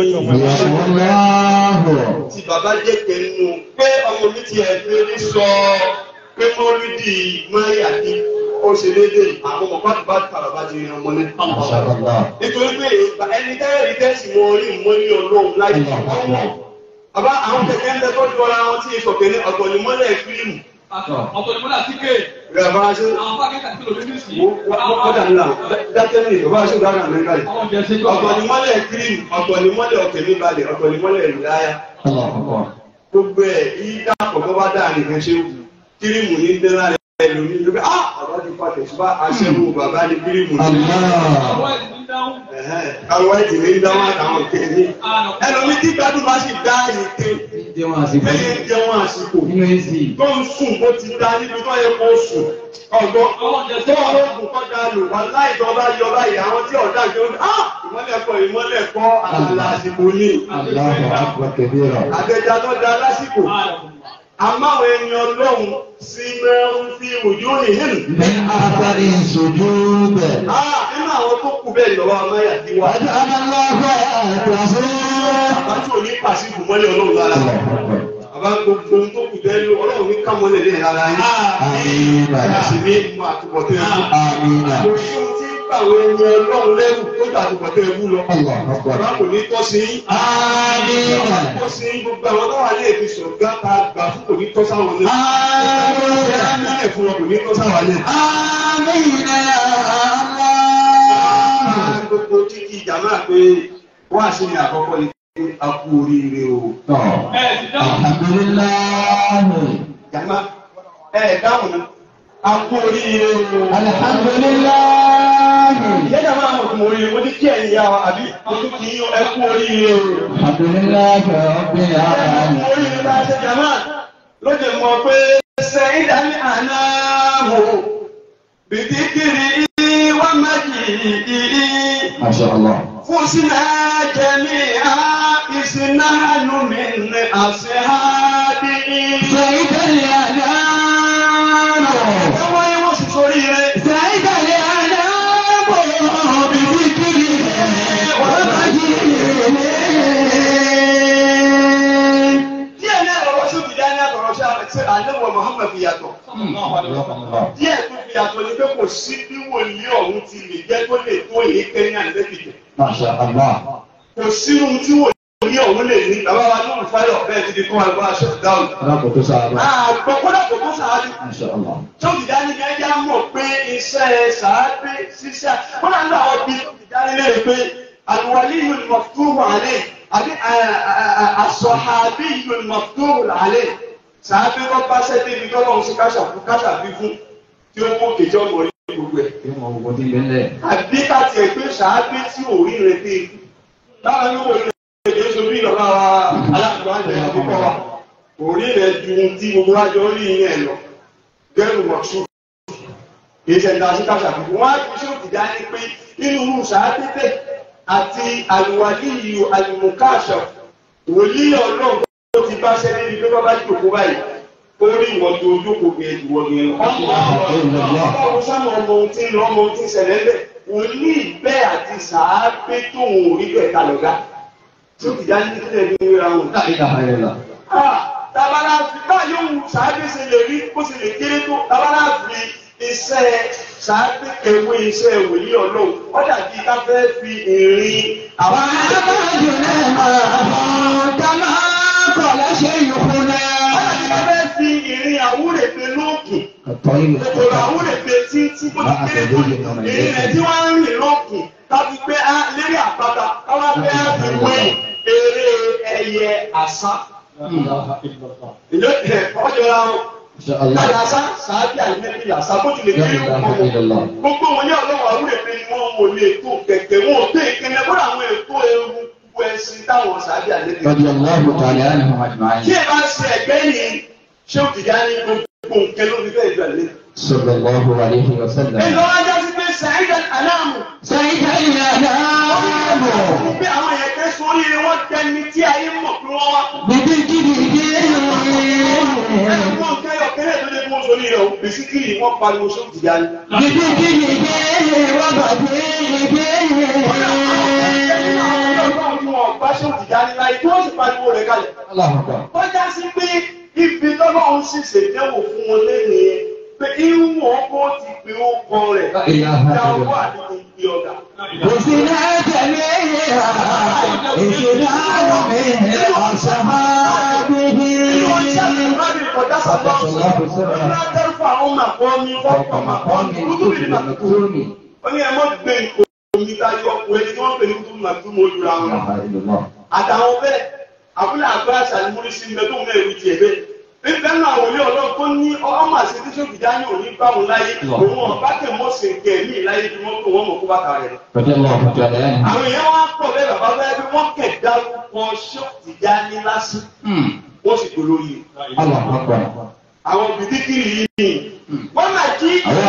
Allahu. tí bàbá jẹ́ kẹ́nu pé ọmọ mi ti ẹ̀fẹ́ ní sọ pé mọ́lídì mọ́rí àti ó ṣe déédéé àwọn ọmọ pàtó bá kàrọ̀ bá ti yan ọmọ ní. Masha Allah. nítorí pé ẹni tẹ́lẹ̀ rí tẹ́sí mọ orí mọ́lí ọlọ́run láyé ọmọ. bàbá àwọn kẹ̀kẹ́ ń bẹ tó ju ara wọn tí ìsọ̀kẹ́ ní ọ̀tọ̀ ní mọ́lẹ̀ fíìmù. ọ̀tọ̀ ni mo dà sí ké rẹ̀ bá ṣe àwọn fákẹ́ kàtí kìlọ̀ lórí sí. wọ́n dà ńlá dákẹ́rì bàbá ṣe dára àmẹ́ríkà yìí. àwọn jẹ́ sí ọ̀tọ̀ ní mọ́lẹ̀ fíìmù ọ̀tọ̀ ní mọ́lẹ̀ ọ̀kẹ́ ní balẹ̀ ọ̀tọ̀ ní mọ́lẹ̀ ìlúláyà. Allahu Akbar. gbogbo ẹ yí dàpọ̀ tó bá dáa nìkan ṣe wù kírímù ní dẹ́rẹ́ rẹ̀ lómi lóbi ah bàbá ti fa tẹ̀síbá aṣẹ́wó bàbá ní kírímù ní. Allah. àwọn ẹ̀sìn ń dáhùn. Ẹ̀hẹ́n, àwọn ẹ̀jẹ̀ ní dáwọn àtàwọn kẹ́ni. ẹlòmí tí gbádùn bá sì dá ìké Jẹ́wọ́n àsìkò. lẹ́yìn jẹun àsìkò Nínú èsì. tó ń sùn bó ti dá níbi tó yẹ kó sùn ọgbọ́n àwọn jẹ́ sí tó ọlọ́gùn kọ́ da lò wá láì tó bá yọ báyìí àwọn tí ọ̀dà ń jẹun ah ìmọ́lẹ̀ kọ ìmọ́lẹ̀ kọ́ àlàlà àsìkò ní Allahu Akbar kabira. àgbẹ̀jà tó da lásìkò. àmáwọn ẹni ọlọ́run sí mẹ́rin fi òjò nìyẹn. Min athari sujud. Ah, nínú àwọn tó kù bẹ́ẹ̀ lọ́wọ́ amáyà ti wá. وجعل الله آياته Bàbá tí ò ní pàṣẹ ìbùmọ́lẹ̀ ọlọ́run lára. الله أكبر. Bàbá gbogbo ohun tó kù bẹ́ẹ̀ lọ ọlọ́run ní kámọ́lẹ̀ lè rárá yín. آمين Bàbá sì ní mú àtúbọ̀tẹ́ ẹ̀kú. آمين Kò sí ohun tí ń bà àwọn ẹni ọlọ́run lẹ́rù tó gbà àtúbọ̀tẹ́ ẹ̀kú lọ. الله Bàbá أكبر kò ní tọ́ sí yín. آمين Tọ́ sí yín gbogbo àwọn tó wà ní èdè sọ̀gá ta gbà fún kò ní tọ́ sáwọn lẹ́rù. آمين Ẹ fún wọn kò ní tọ́ sáwọn lẹ́rù. آمين يا الله gbogbo títí ìjàmá pé wá sí ni àkọ́kọ́ ni pé a kú oríire o. ẹ̀sìn dáhùn. الحمد لله Jàmá ẹ dáhùn ní a kú oríire o. الحمد لله Ìyá jàmá àwọn òkú oríire mo ní kí ẹ̀yin yá wa àbí mo tún kì í ẹ kú oríire o. الحمد لله رب Ẹ kú العالمين oríire bá a ṣe jàmá ló jẹ mọ pé sẹ́yìn dání àná wò bìtìkìrì wá má jì í. ما شاء الله فزنا جميعا إذ نحن من أصحابه سيد الأنام Ẹwọ́ yẹn wọ́n sì sórí rẹ̀. سيد الأنام بذكره ومجيده Díẹ̀ náà lọ́wọ́ sí òbí dání àtọ̀rọ̀ ṣe àlẹ́wọ̀ Muhammad fi yàtọ̀. Díẹ̀ tó fi yàtọ̀ ni pé kò sí bí wòlíì ọ̀hún ti lè jẹ́ tó lè tó èyí kẹ́yìn àlẹ́bìtẹ̀. ما شاء الله Kò sí ohun tí wòlíì ọ̀hún lè ní. Bàbá wa lóhùn fáyọ̀ bẹ́ẹ̀ ti di fún wa gbọ́ aṣọ ìdáhùn. رب تساعد Àgbọ̀ kódà kò tó sàárì. ما شاء الله Sọ́kìdání ni ẹja mọ̀ pé iṣẹ́ sàábé ṣiṣẹ́. Wọ́n náà ń lọ àwọn bíi sọ́kìdání lè pé àlùwalí yìí ni mọ̀túrù àlẹ́ àbí àsọ̀hábí yìí ni mọ̀túrù àlẹ́. Sàábé kọ́ bá ṣẹ́ débi tọ́lọ́ ń ṣe káṣà fún káṣà bí fún tí ó mú kejì ọmọ orí gbogbo ẹ̀. يوم وجود بالله Àbí ká tiẹ̀ pé sàábé tí ò rí rẹ̀ dé. Láwọn yóò wọlé ẹ̀jẹ̀ sọ bí ìlọ́lá wa aláàbò àjẹ́ àkókò wa. Orí rẹ̀ ju ohun tí gbogbo wájú orí yẹn lọ. Gẹ́rù wọ̀ṣù ìṣẹ̀dá síkàṣà fún wọn á fi ṣé òkìdá ní pé nínú irú sàádẹ́tẹ̀ àti àlùwàdí ìlú àlùmùkáṣọ wòlíì ọlọ́run tó ti bá ṣẹ́ níbi pé bábá jòkó báyìí ó rí ìwọ̀n tó ojókòó gẹ̀ ìwọ̀ gẹ̀ ọmọ sáwọn ọmọ ohun tí ń lọ ọmọ ohun tí ń ṣẹlẹ̀ ńbẹ̀ wòlíì bẹ́ẹ̀ àti sàábé tóun ò rí bẹ́ẹ̀ kalọ̀gá tí òkìdá ní kílẹ̀ ní ìra wọn. لا إله إلا الله tabara fi báyìí òun sàábé ṣe lè rí bó ṣe lè kéré tó tabara fi iṣẹ́ sàábé ewé iṣẹ́ wòlíì ọlọ́run ó dàbí ká fẹ́ fi ìrìn àwọn وعبدنا ما كما àwúrèbe lóògùn الطريق kòkòrò àwúrèbe tí tí kò ti kéré tó ní èyí rẹ̀ tí wọ́n ń rìn lóògùn káfí pé á lérí àpáta káwá pé á fi wé eré ẹyẹ àṣà ìjọ ẹ ọjọra wọn إن شاء الله àyàṣà sàábì àìmẹ́bí àṣà bó tilẹ̀ لا kéré إله wọn إلا الله gbogbo wọn ní ọlọ́wọ́ àwúrèbe ni wọ́n wò lè tó kẹ̀kẹ́ wọn ò tó ìkẹlẹ̀ bọ́dà àwọn ètò ewu ẹ̀sìn táwọn sàábì àìmẹ́bí رضي الله تعالى عنهم tí أجمعين ẹ bá ṣe ẹgbẹ́ yìí ṣé o kìí ní gbogbo nǹkan ló fi fẹ́ ìjọ ìlú. صلى الله عليه وسلم Ẹ̀lọ́ ajá sí pé Sàídà Aláàmù. سيد الأنام Bí àwọn èèyàn pé sórí ni wọ́n tẹni tí ayé mọ̀ pé wọ́n wá. بذكره Ẹni wọ́n kẹ́ yọ kẹ́lẹ́ tó lé fún sórí rẹ̀ o. Bèsíkìlì wọ́n pariwo ṣé o kìí ní. Ọlọ́run tí wọ́n bá ṣé o kìí ní láyé tí wọ́n sì pariwo rẹ̀ kalẹ̀. الله أكبر Wọ́n já sí pé ibi tọ́lọ́run sì ṣèdẹ́wò fún wọn lẹ́nu yẹn. Pé irú wọn kó ti pe ó kọ rẹ̀. لا إله إلا Ìjà الله ọwọ́ àti ìgbé ọ̀gá. وسنا جميعا إسلام من أصحابه المكتوم Wọ́n ní ẹ mọ́ gbé omi táyọ̀ ọkùnrin tí wọ́n pè ní kútùmù àti túmọ̀ olùra لا wọn. إله إلا الله Àtàwọn bẹ́ẹ̀, àbúlé àgbà àṣàlùmúrí sí ilẹ̀ tó mẹ́rin ti ẹ̀bẹ́. Nígbà náà àwọn ilé ọlọ́run tó ní ọmọ àti tí sókè dání òní bá wọn láyé, òun ọ̀bá tẹ̀ mọ́ sí nkẹ́ ní ìláyé tí wọ́n tó wọ́n mọ̀ kó bàtà rẹ̀. رضي الله تعالى عنه Àwọn èèyàn wá pọ̀ bẹ́ẹ̀ bàbá bẹ́ẹ̀ bí wọ́n kẹ̀ dárúkọ sókè dání lásán, wọ́n sì dolórí. الله أكبر Àwọn bìtíkìrì yìí ni wọ́n máa jí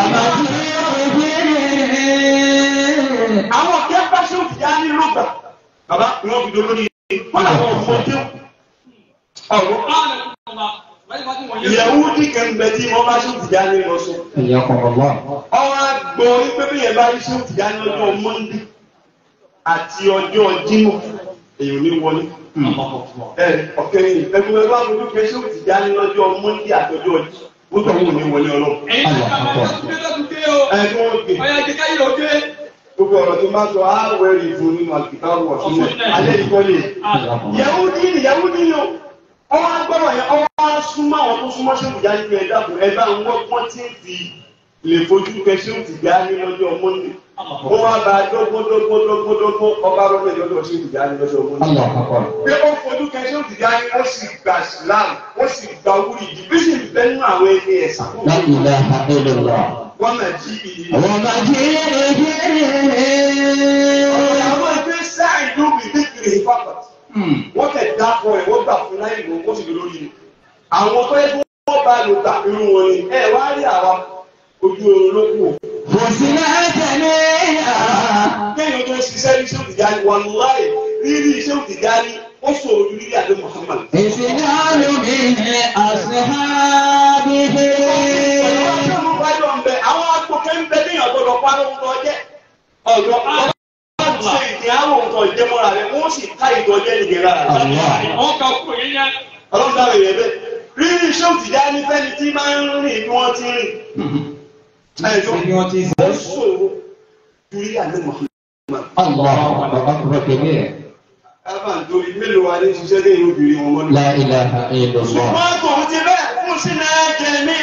àwọn kẹ́ bá ṣe òfìyà ní lọ́gbà. Bàbá wọn fi dolórí wọn làwọn ọmọdé ọ̀rọ̀ ìyàwó ní kẹ́ńbẹ́ tí wọ́n bá ṣe òfìyà ní lọ́sọ. حياكم الله Ọwọ́ àgbọ̀ wípé bí yẹn bá ṣe òfìyà ní ọjọ́ Mọ́ndé àti ọjọ́ Jímọ̀ èèyàn ní wọlé. Ẹ ọ̀kẹ́ yìí ẹgbẹ́ bá fojú kẹ́ ṣe òfìyà ní ọjọ́ Mọ́ndé àti ọjọ́ Jímọ̀. Ó tọ̀ wọ́n ní wọlé ọlọ́run. Ẹ tí wọ́n gbé gbogbo ọ̀rọ̀ tó máa sọ àwẹ̀rì fún nínú àgbìkáwò ọ̀sùn alẹ́ ìkọlẹ̀. Yahudi ni Yahudi ni o. Ọwọ́ agbọ́dọ̀ yẹn ọwọ́ á súnmọ́ àwọn tó súnmọ́ ṣé òjá nínú ẹ̀dá kù ẹ̀dá ń wọ́n pọ́n tí ń fi lè fojú kẹ ṣé òtì já ní lọ́jọ́ Mọ́ndé. Ó wá bá dógódógódógódógó ọba rọ́bẹ̀ lọ́jọ́ ṣé òtì já ní lọ́jọ́ Mọ́ndé. الله أكبر Pé ó fojú kẹ ṣé òtì já ní ó sì gba Islam ó sì gba wúri jì bí sì ń bẹ́ nínú àwọn ẹni ẹ̀sà. لا إله إلا الله Wọ́n máa jí ìyí. ومجيده Àwọn ẹgbẹ́ sáà ìlú mi bí kiri ìfapàtì. wọ́n tẹ̀ dá fún ẹ̀ wọ́n gbà fún láì lò ó sì lè lórí ni. àwọn tó yẹ kí wọ́n bá lò tà irú wọn ni ẹ wá rí àwa ojú oorun ló kù. وسنا جميعا kéèyàn tó ṣiṣẹ́ ní iṣẹ́ òtìjà ni wọn láì rírí iṣẹ́ òtìjà ni ó sọ̀rọ̀ ju rírí àdé Muhammad. إسلام من أصحابه ọ̀rọ̀ ọ̀sẹ̀ wájú ọ̀nbẹ àwọn agbókè ń bẹ níyàn gbọdọ̀ pa lóhun tó jẹ́ ọ̀dọ̀ àwọn ṣe ìdí àwọn nǹkan ìjẹmọ́ra rẹ̀ wọ́n sì ká ìdọ̀jẹ́ ìdíra rẹ̀. ọlọ́run dábẹ̀ yẹn bẹ́ẹ̀ rírí iṣẹ́ òtìjà ní fẹ́ni tí máa ń rìn bí wọ́n ti rìn. ẹ̀jọ̀ ó sọ̀rọ̀ ju rírí àdé Muhammad. الله أكبر كبير Káfà nítorí mélòó wa ní ṣiṣẹ́ dé ìlú obìnrin wọn mọ́lú. لا إله إلا الله Ṣùgbọ́n tòun ti bẹ́ẹ̀ fún sínú ẹ̀jẹ̀ ní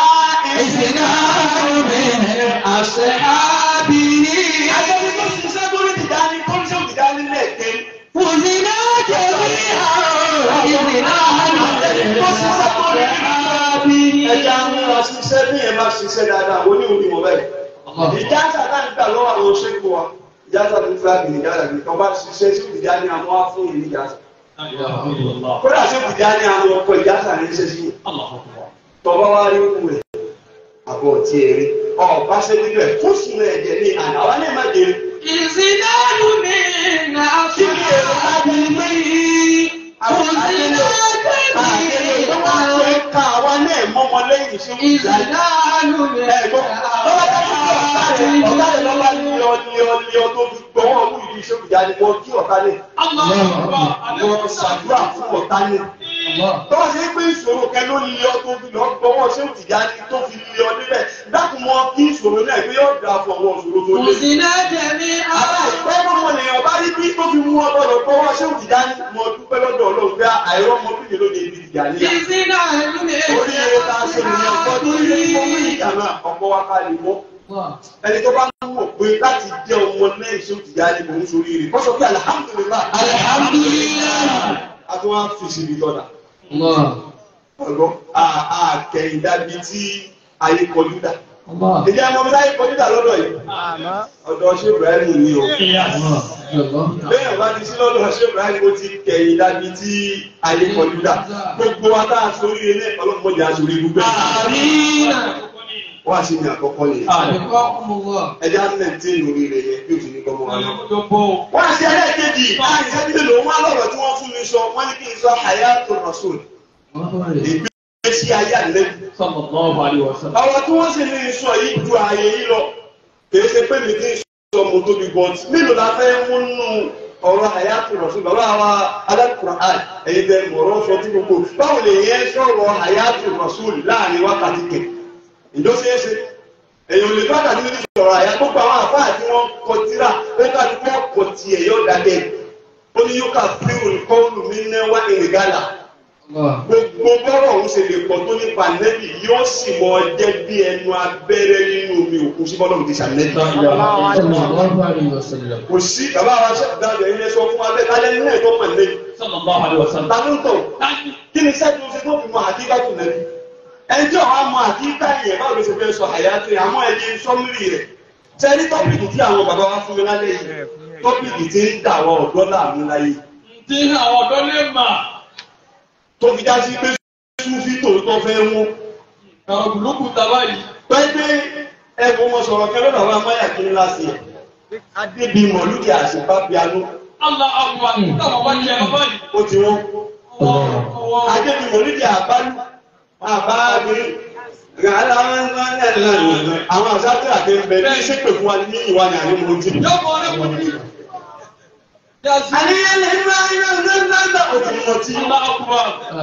إسلام من أصحابه Àjọyọ̀ tó ṣiṣẹ́ tó ní ìdání tó ń ṣe òdìdání lẹ́ẹ̀kẹ́. وزنا جميعا Ẹja ń múra ṣiṣẹ́ bí ẹ bá ṣiṣẹ́ dáadáa, ó ní òní wọ̀ bẹ́ẹ̀. Ìjáṣà náà ń gbà lọ́wọ́ àwọn ṣẹ́kù wa. Ìjáṣà tó fẹ́ gbìn ìjáṣà gbìn kan bá ṣiṣẹ́ sí ìdání àwọn á fún ìní ìjáṣà. Kódà sí ìdání àwọn ọkọ̀ ìjáṣà ní iṣẹ́ sí yìí. Tọ́ba wá rí òkú rẹ̀. Àbọ̀ tí ẹ rí. Ọ̀bá ṣe níbẹ̀ fún sùn ẹ̀jẹ̀ ní àná. Àwa náà má dé. إسلام من Tọ́wọ́ sí pé ìṣòro kẹ ló lé ọ tó fi lọ gbọ́wọ́ ṣé òtìjà ní tó fi lé ọ níbẹ̀. Dákun mọ kí ìṣòro náà pé yóò dà fún ọwọ́ ìṣòro tó lé. Àbáyé ọmọ ènìyàn bá rí bí tó fi mú ọ gbọ́dọ̀ gbọ́wọ́ ṣé òtìjà ní mo dúpẹ́ lọ́dọ̀ Ọlọ́run pé àìrọ́ ọmọ bíbí ló lè di ìjà níyà. Orí eré ta ṣe ní tó yẹ kí wọ́n mú ìjàmà ọ̀pọ̀ wa ká lè mọ́ ẹni tó bá ń wọ̀ pé láti jẹ́ ọmọ náà ṣé ó ti yá ni mò ń sori rè kọ́sọ̀ pé alihamudulilayi Alhamdulillah. a tún wá fi síbi tọ́da ọ̀gbọ́n àkẹ́yìndàbí tí ayé kọjú dà ìjà ọmọ mi láyé kọjú dà lọ́dọ̀ yìí ọ̀dọ̀ ṣé Ibrahim ni o bẹ́ẹ̀ bá ti sí lọ́dọ̀ ṣé Ibrahim ó ti kẹ̀yìn dàbí tí ayé kọjú dà gbogbo wa tá a sórí ilé ọlọ́mọdé aṣorí gbogbo ẹ̀ wọ́n á sì ní àkọ́kọ́ yẹn ẹjẹ́ á mẹ́tí lórí rẹ̀ yẹn bí o ti ní kọ́ mọ́ wa náà. wọ́n á ṣe ẹlẹ́ẹ̀kejì àìsàn bí lò wọ́n á lọ́rọ̀ tí wọ́n fún mi sọ wọ́n ní kí n sọ hayatul rasul ìgbésí ayé àlẹ́bí. ọ̀rọ̀ tí wọ́n sì ní sọ yìí ju ààyè yìí lọ kìí ṣe pé mi kì í sọ mo tóbi bọ́t mélòó la fẹ́ mú nù ọ̀rọ̀ hayatul rasul bàbá wa adákùnrin àì ẹ̀yin tẹ mọ̀rọ̀ sọ tí gbogbo báwo lè yẹn sọ̀rọ̀ hayatul rasul láàrin wákàtí kẹ̀ ìjọ ṣeé ṣe èyàn lè bá dàbí níbi ìṣòro àyà gbogbo àwọn àfáà tí wọ́n kọ tíra ó ká tí wọ́n kọ tiẹ̀ yóò dákẹ́ ó ní yóò ká fíìrù kọ́ọ̀lù mi ní wá ìrìngàlà gbogbo bọ́rọ̀ òun ṣe lè pọ̀ tó nípa nẹ́bì yóò sì mọ jẹ́ bí ẹnu abẹ́rẹ́ nínú omi òkun sí bọ́lọ́mù ti ṣàlẹ́bì. kò sí bàbá wa ṣe dáadọ̀ ilé sọ fún abẹ́ kálẹ́ nínú ẹ̀tọ́ mọ̀ nẹ́bì. ta ló ń tọ̀ kí ni sẹ́ẹ̀tì oṣù tó fi mọ àkíkà tù nẹ́bì ẹjọ́ àwọn amọ̀ àkíkà yẹn báwo ló ṣe fẹ́ sọ àyàtò yẹn àmọ́ ẹ̀yẹ sọ́mùrì rẹ̀ sẹ́ni tọ́pìkì tí àwọn bàbá wa fún mi lálẹ́ yìí tọ́pìkì tí ń dà wọ ọ̀dọ́ láàmú láyé Tí àwọn ọ̀dọ́ lè mà. tó fi já sí pé súnfí tòótọ́ fẹ́ mú Àwọn ògùnlókù tàbá yìí. pẹ́pẹ́ ẹ̀bùn wọn sọ̀rọ̀ kẹ́lẹ́ làwọn amáyà kí ńlá sí ẹ̀ adébí mọ̀lúdì àṣìpá piano Allah àgbà táwọn wá jẹ ọba yìí. ó ti wọ́n adébí mọ̀lúdì àbálù àbáàgbé àwọn àṣàtì àti ẹgbẹ́ ní ṣépè fún wa ní ìwà ní àní mo ti. Yóò kọ́ ọ́nà kò ní. Yàtí. àníyànlẹ̀ ńlá ńlá ńlá ńlá ńlá òtún mọ̀ tí. Allah àgbà.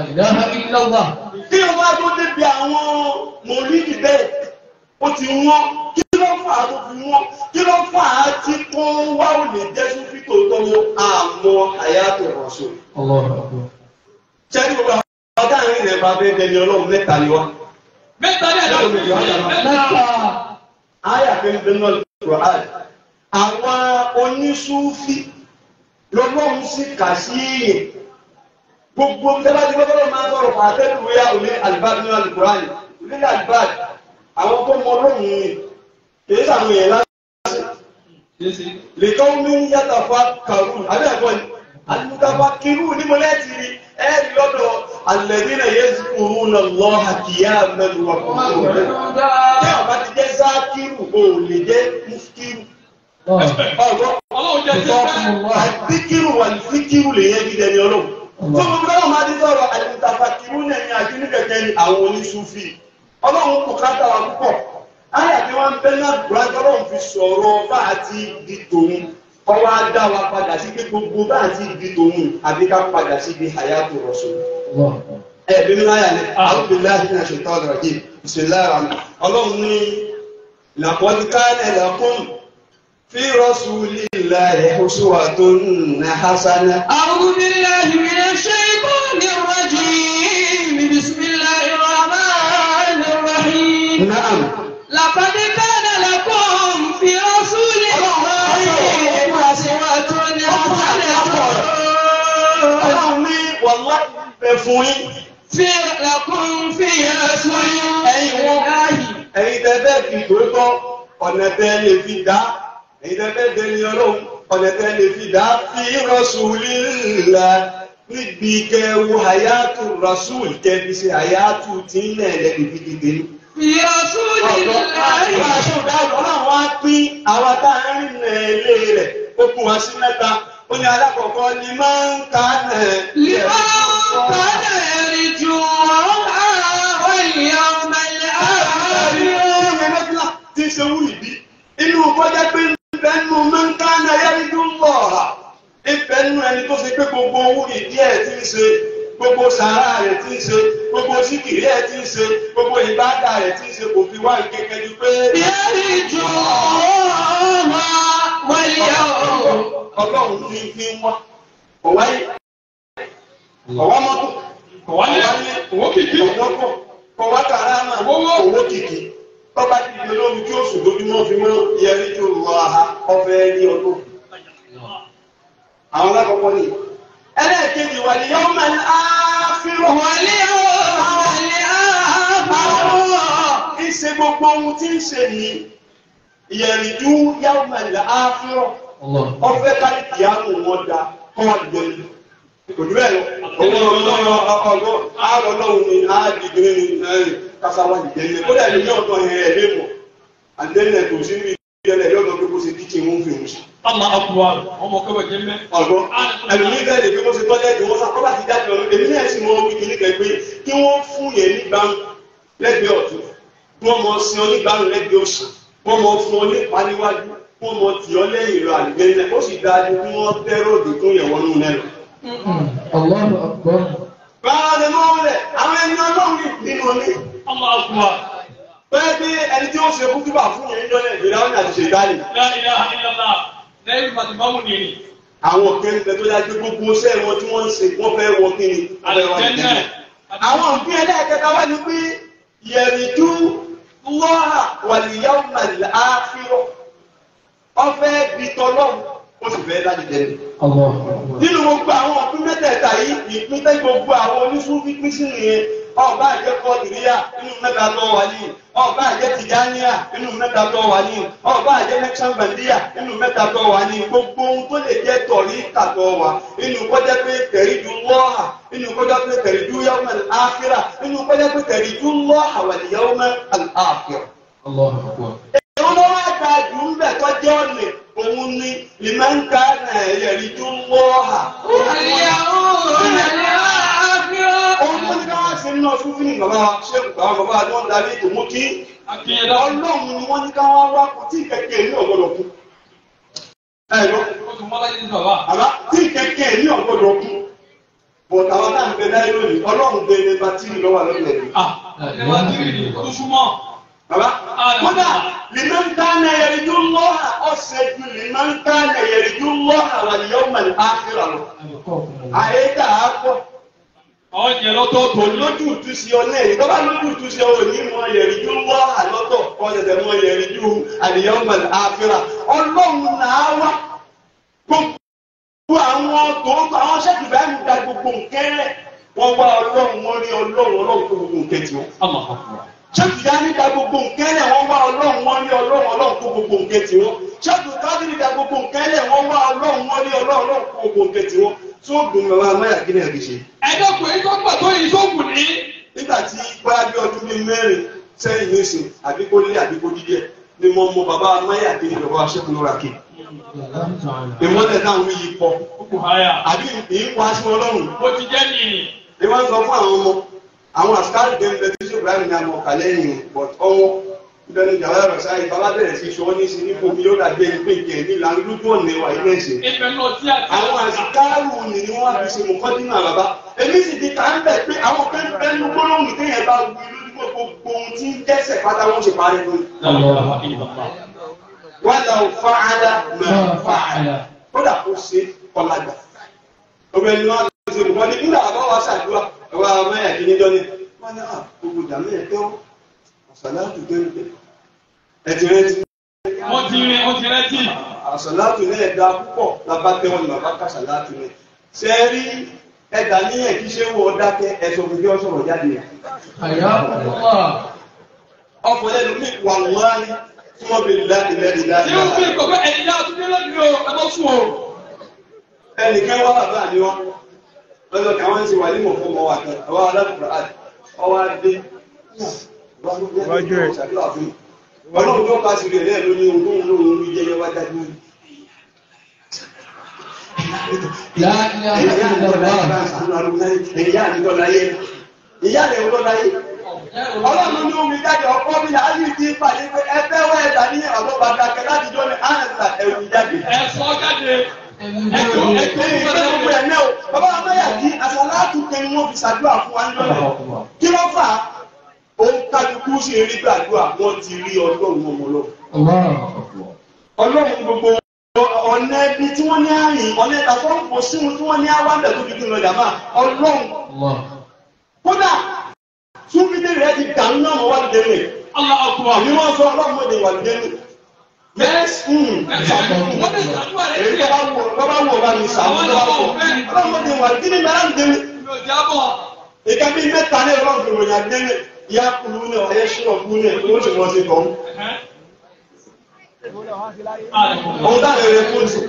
kí o bá tó débi àwọn mọ̀lúdì bẹ́ẹ̀ ó ti wọ́n kí ló fà á tó fi wọ́n kí ló fà á tí kó wá ò lè jẹ́ sófin tòótọ́ mọ́ àmọ́ àyàtọ̀ rọ̀ṣọ́. sẹ́ni gbogbo àwọn ọ̀dà àárín rẹ̀ bá bẹ́ẹ̀ dẹni ọlọ́run mẹ́ta ni wá. Mẹ́ta ní àdá. Mẹ́ta. Aya fi ń bẹnu Al-Qur'an. Àwọn onísúfí lọ́lọ́run sì kà sí èèyàn. Gbogbo tẹ́lá tí gbọ́dọ̀ máa ń sọ̀rọ̀ fún àtẹ́lù ya òní àlùbáàdì nínú Al-Qur'an. Òní àlùbáàdì. Àwọn tó mọ lóhùn ni kìí sàwọn èèyàn láti. Lèkọ́ mi ń yàtọ̀ fún kàrú. Àbí ẹ̀kọ́ ni. Àlùmùtàfà kìrú ní mo lẹ́ẹ̀tì rí. Ẹ̀rí lọ́dọ̀ alladhina yazkuruna Allaha qiyaman wa qu'udan tí ọba ti jẹ́ sákìrù o lè jẹ́ muskiru. ọ̀gbọ́n Ọlọ́run jẹ́ jẹ́ bẹ́ẹ̀. àdìkìrù wà ní fíkìrù lè yẹn dídẹ ní ọlọ́run. tó gbogbo náà máa di sọ̀rọ̀ àdìmùtàfàkìrù náà ní àdínníkẹ̀kẹ́ ní àwọn oníṣúfì. ọlọ́run kò káta wa púpọ̀. ayé àti wọn bẹ náà gbọ́dọ̀ ọlọ́run fi sọ̀rọ̀ bá a ti di tòun. ọwọ́ á dá wa padà sí pé gbogbo bá a ti di tòun àbí ká padà sí ibi hayatu rasul. ẹ bí mi láyà ní àwọn bí láyà ní àṣetọ́ ọ̀rọ̀ yìí bisimilayi ọlọ́run ní laqad kana lakum fi rasulillahi uswatun hasanah. أعوذ بالله من الشيطان الرجيم بسم الله الرحمن الرحيم Na'am. لقد كان لكم في رسول الله أسوة حسنة ọlọ́run ní wàlá bẹ fún yín. في لكم في رسول الله ẹ̀yin tẹ́ fẹ́ fi tòótọ́ ọ̀nà tẹ́ lè fi dá ẹ̀yin tẹ́ fẹ́ dẹni ọlọ́run ọ̀nà tẹ́ lè fi dá fi rasulillah níbi kẹwu hayatu rasul kẹbi ṣe hayatu tí ń lẹ̀ lẹ́bi fi dìde ní. في رسول ọ̀dọ́ الله aṣọ dáhùn ọlọ́run wá pín àwa tá a ń rìn náà ilé rẹ̀ ó kún wá sí mẹ́ta ó ní alákọ̀ọ́kọ́ ni máa ń ka náà. لمن كان يرجو الله واليوم الآخر tí ń ṣe wú ìbí inú kọjá pé ìbẹ́nu mẹ́ńkánná yẹ́rìndú lọ́ọ̀rà ìbẹ́nu ẹni tó ṣe pé gbogbo owó ìdí ẹ̀ tí ń ṣe gbogbo sàárà rẹ̀ tí ń ṣe gbogbo síkìrì ẹ̀ tí ń ṣe gbogbo ìbádà rẹ̀ tí ń ṣe kò fi wá ìkẹ́kẹ́ ju pé يرجو الله واليوم ọlọ́run ní fi ń wá ọ̀wáyé ọ̀wá mọ́tò Wálé owó kìkì. ọ̀wọ́pọ̀ kọ̀wá kàrámà owó kìkì tọ́ba ti di olómi tí ó sùn lójúmọ́ fi mọ́ yẹrí tó lọ aha ọbẹ̀ ní ọdún. àwọn alákọ̀ọ́kọ́ ni ẹlẹ́ẹ̀kejì wà ní yọ́n máa ń áfírò. wọlé o wọlé àbáwọ̀. ìṣe gbogbo ohun tí ń ṣe ní ìyẹ̀rìndú yàwó máa ń áfírò. ọfẹ́ káyì kìámù wọn da kọ́ àdìgbẹ́ni. kò dúró ẹ̀ lọ. owó ọlọ́run ọgbọ́n àárọ̀ lọ́hùn ni àádìgbẹ́ ni kásáwá ìdẹ́lẹ̀ kódà ní ní ọ̀dọ̀ ẹ̀ ẹ̀ lé mọ̀ àdẹ́lẹ̀ tó sí ní ìdẹ́lẹ̀ yọ̀dọ̀ pé kó ṣe kíkì wọn fi hùn sí. Allah akubar ọmọ kẹwàá jẹ mẹ. ọ̀gbọ́n ẹlòmíín bẹ́ẹ̀ lè fi kó ṣe tọ́lẹ̀ tí wọ́n sá kọ́lá ti jáde lọ èmi náà sì mọ orí kìíní kẹ pé kí wọ́n fún yẹn nígbàmù lẹ́gbẹ̀ẹ́ ọ̀tún kí wọ́n mọ sin ọ nígbàmù lẹ́gbẹ̀ẹ́ òsì wọ́n mọ fún ọ nípa níwájú wọ́n mọ tì ọ lẹ́yìn lọ àlùgbẹ́lẹ̀ ó sì dájú kí wọ́n tẹ́rọ̀ òdì fún yẹn wọnú náà lọ. Allahu akbar. báwa ni mo wọlé àwọn ẹni ọlọ́run nínú ní Allah akubar. bẹ́ẹ̀ bí ẹni tí ó ṣe kútúbà fún yẹn ń jọ́lẹ̀ ìgbéra ọ̀nà àti ṣètàlì La ilaha illallah. lẹ́yìn màtìmáwù nìyí. àwọn kẹ́rin tó dájú gbogbo iṣẹ́ wọn tí wọ́n ń ṣe wọ́n fẹ́ wọ kí ni. Àlùjẹ́nẹ̀. àwọn òbí ẹlẹ́ẹ̀kẹta wá ní pé yẹ̀rìndú lọ́hà wàlíyáwó màlẹ́ àfihàn ọfẹ́ bitọ́lọ́hùn ó sì fẹ́ láti jẹ́ ni. Allahu akbar. nínú gbogbo àwọn òpin mẹ́tẹ̀ẹ̀ta yìí ìpín tẹ́ gbogbo àwọn oníṣúfí pín sí nìyẹn ọba àjẹ kọdìríyà nínú mẹ́ta tó wà ní ọba àjẹ tìjáníyà nínú mẹ́ta tó wà ní ọba àjẹ mẹsànbàndíyà nínú mẹ́ta tó wà ní gbogbo ohun tó lè jẹ́ tọ̀rí kàtọ́ wà nínú kọjá pé tẹ̀ríjú lọ́hà nínú kọjá pé tẹ̀ríjú yawmal akhirah nínú kọjá pé tẹ̀ríjú lọ́hà wal yawmal akhirah Allahu akbar. èwo ló wá gba jù ń bẹ̀ tọ́jú ọ̀nì òun ni lìmọ̀ǹkà náà yẹ̀rí tó ń wọ́ hà. Ohun tó ní ká wá sí nínú ọdún fún ìgbàlá ṣéèkù káwọn bàbá àti wọn darí ètò mú kí Akínyẹ̀dá. ọlọ́run ni wọ́n ní ká wá wá kó tí kẹ̀kẹ́ ní ọ̀gbọ́dọ̀ kú. Ẹ lọ, Ó tún mọ́lá yìí bàbá. àbá tí kẹ̀kẹ́ ní ọ̀gbọ́dọ̀ kú. Bọ̀dà wa náà ń bẹ láyé lónìí, ọlọ́run bẹ ní bátírì lọ́wọ́ lọ́dọ̀ ẹ̀ Ah, ẹ wá sí ìdí tó súnmọ́. Bàbá, kódà lèmọ́n kánà yẹrìjú lọ́hà ọ̀sẹ̀ ju lèmọ́n kánà yẹrìjú lọ́hà wà ní yọ́mọ̀ ní áfíra lọ. Àyè dà á pọ̀. Àwọn jẹ lọ́tọ̀ọ̀tọ̀ ní. Lójú ìtúsí ọ náà, ìtọ́ba lójú ìtúsí ọ ní mọ yẹrìjú lọ́hà lọ́tọ̀, ọ̀sẹ̀ mọ yẹrìjú àdìyọ́mọ̀ ní áfíra. Ọlọ́run náà wá gbogbo àwọn tòótọ́ àwọn sẹ́kì bá ń da gbogbo nkẹ́rẹ́. Wọ́n wá ọlọ́run, wọ́n rí ọlọ́run, ọlọ́run tó gbogbo nkẹ́ tiwọn Allah akubar. ṣéèkì dání da gbogbo nǹkan lẹ̀ wọ́n wá ọlọ́run wọ́n ní ọlọ́run ọlọ́run kó gbogbo nǹkan tiwọn ṣéèkì kádìrì da gbogbo nǹkan lẹ̀ wọ́n wá ọlọ́run wọ́n ní ọlọ́run ọlọ́run kó gbogbo nǹkan tiwọn tí ó dùn mẹ́wàá amáyà kí ni ẹ̀rí ṣe. Ẹ̀dọ́kùn èyí tó gbà tó yìí tó kù ní. nígbà tí bóyá bí ọdún bíi mẹ́rin sẹ́yìn nísìn àbí kó lé àbí kó dídíẹ̀ ni mo mọ bàbá amáyà kí ni bàbá ṣẹ́kù lóra kí. ìmọ̀lẹ̀ táwọn wí yìí pọ̀ Ó kù háyà. àbí ìwà sí ọlọ́run Bó ti jẹ́ nìyí. ni wọ́n sọ fún àwọn ọmọ àwọn àsìkáàrì gẹ́gẹ́ tí ṣé ibrahim ní àmọ́ ọ̀kà lẹ́yìn but ọwọ́ ìbẹ̀rù ìjàwá ẹ̀rọ sáyé bàbá bẹ̀rẹ̀ sí ṣọwọ́ ní sí nípò mi yóò dàbí ẹni pé ìkẹ́ ní ìlànà lójú ọ̀nà ẹwà ilé ẹ̀sìn. Ibẹ̀ náà tí a ti. àwọn àsìkáàrù ni ni wọ́n fi ṣe mọ̀kọ́ nínú àbàbá èmi sì ti kà ń bẹ̀ pé àwọn kan bẹ́ẹ̀ ní gbólóhùn téèyàn bá wí lójú gbogbo ohun tí ń dẹ́sẹ̀ pátá wọ́n ṣe parí lónìí. La ilaha illallah. wàlà fàálà máa fàálà kódà kó ṣe ọ̀làgbà. obìnrin náà ló ṣe nǹkan ní nígbà àbá wa ṣàdúrà ẹwà mẹ́yà kí níjọ́ ni wọ́n ní à gbogbo ìjà mẹ́yà tó àṣàlátù gẹ́gẹ́ ẹ̀tì rẹ̀ ti Wọ́n ti rin, wọ́n ti rẹ́tì. àṣàlátù náà ẹ̀dá púpọ̀ lábá tẹ́wọ́n ní bàbá kàṣàlátù rẹ̀ ṣe é rí ẹ̀dá níyẹn kí ṣe wọ dákẹ́ ẹ̀sọ̀ fún bí ọ sọ̀rọ̀ jáde rẹ̀ Àyà Allah. ọkọ̀ lẹ́nu mi wà wọ́n tí wọ́n bèèrè láti lẹ́rìí láti Tí ó fi kọ̀kọ́ ẹ̀yìn náà tún dé lónìí o, ẹ bọ́ sùn o. ẹnìkan wá bàbá mi wọn lọ́dọ̀ kí àwọn ń ṣe wà ní mọ̀fọ́ mọ́ wa kan àwọn alákùnrin àti ọwọ́ adé Wájú ẹ̀. ọlọ́run tó ká sí rẹ̀ lẹ́ẹ̀ lóní ohun tó ń lò ó rí jẹ́yẹ́ wá dájú rí. La ilaha illallah. ìyá àdìgbọ́ láyé ìyá àdìgbọ́ láyé ọlọ́run ní omi jáde ọkọ mi là á yìí ti pàdé pé ẹgbẹ́ wẹ̀ ẹ̀dá ní ọ̀dọ́ bàtà kẹ láti jọ ní àǹsà ẹ̀rù jáde. Ẹ sọ jáde. Ẹ̀mí Ẹ̀kọ́ lórí. ẹ̀kọ́ Ẹ̀yìn ìgbẹ́ gbogbo ẹ̀ náà o bàbá amáyà kí àṣàlátù kẹrin wọn fi ṣàdúrà fún wa níjọ́ náà kí ló fà á òun kálukú sí eré gbàdúrà wọn ti rí ọlọ́run ọmọ lọ. Allahu akbar. ọlọ́run gbogbo ọ̀nà ẹbí tí wọ́n ní àrìn ọ̀nà ẹ̀ta tó ń pọ̀ síhun tí wọ́n ní àwàbẹ̀ tó fi kí n lọ jàmá ọlọ́run Allah. kódà tún fi dé rẹ ti dànù náà mọ́ wà lùdẹ́ nù. Allah akubar. àbí wọ́n sọ ọlọ́mọdé wà lùdẹ́ nù. Bẹ́ẹ̀ wọ́n lè ṣàdúrà rẹ̀ èyí tó sílẹ̀. bá wù ọ́ bá wù ọ́ bá mi sàmú tó bá wù ọ́ ọlọ́mọdé wà lùdẹ́ nù bẹ́ẹ̀ lùdẹ́ nù. Mi ò jábọ̀. ìka bí mẹ́ta ní ọlọ́run fi ròyìn àdé nù. ìyá kulu ní ọ̀yẹ́ ṣúná kú ní ẹ̀ tó ṣe wọ́n ti tọ̀ ohun táwọn èrè fún ṣe.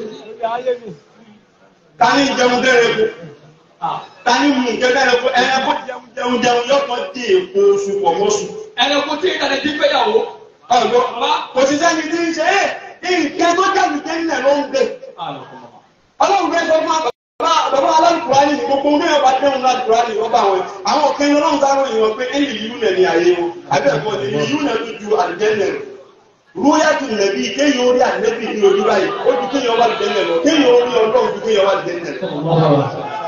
ta ní jẹun dẹ́rẹ́ fún ta ní mú kẹ́kẹ́rẹ́ fún ẹ̀yẹ fún jẹun jẹun yọ̀kan dé èpo oṣù pọ̀ mọ́ṣù. Ẹnìkú tí ìdàlẹ̀ ti fẹ́yàwó. ọ̀gbọ́n kò sí sẹ́ni tí ń ṣe é nǹkan tó jáde tẹ́lẹ̀ ló ń gbé. ọlọ́run gbé sọ fún bàbá bàbá aláǹkùránì ní gbogbo ní ọba tẹ́wọ̀n láǹkùránì wọ́n bá wọn àwọn òkèèyàn ọlọ́run sáré ìwọ̀n pé ẹ̀yìn ìlú nẹ̀ ní ayé wọn àbí ẹ̀kọ́ ni ìlú nẹ̀ tó ju àlùjẹ́nẹ̀ rẹ̀ rúyàtù nẹ̀bí kéèyàn orí ànẹ́bí ní ojú báyìí ó ju kéèyàn wà àlùjẹ́nẹ̀ lọ kéèyàn orí ọlọ́run ju kéèyàn wà àlùjẹ́nẹ̀ lọ.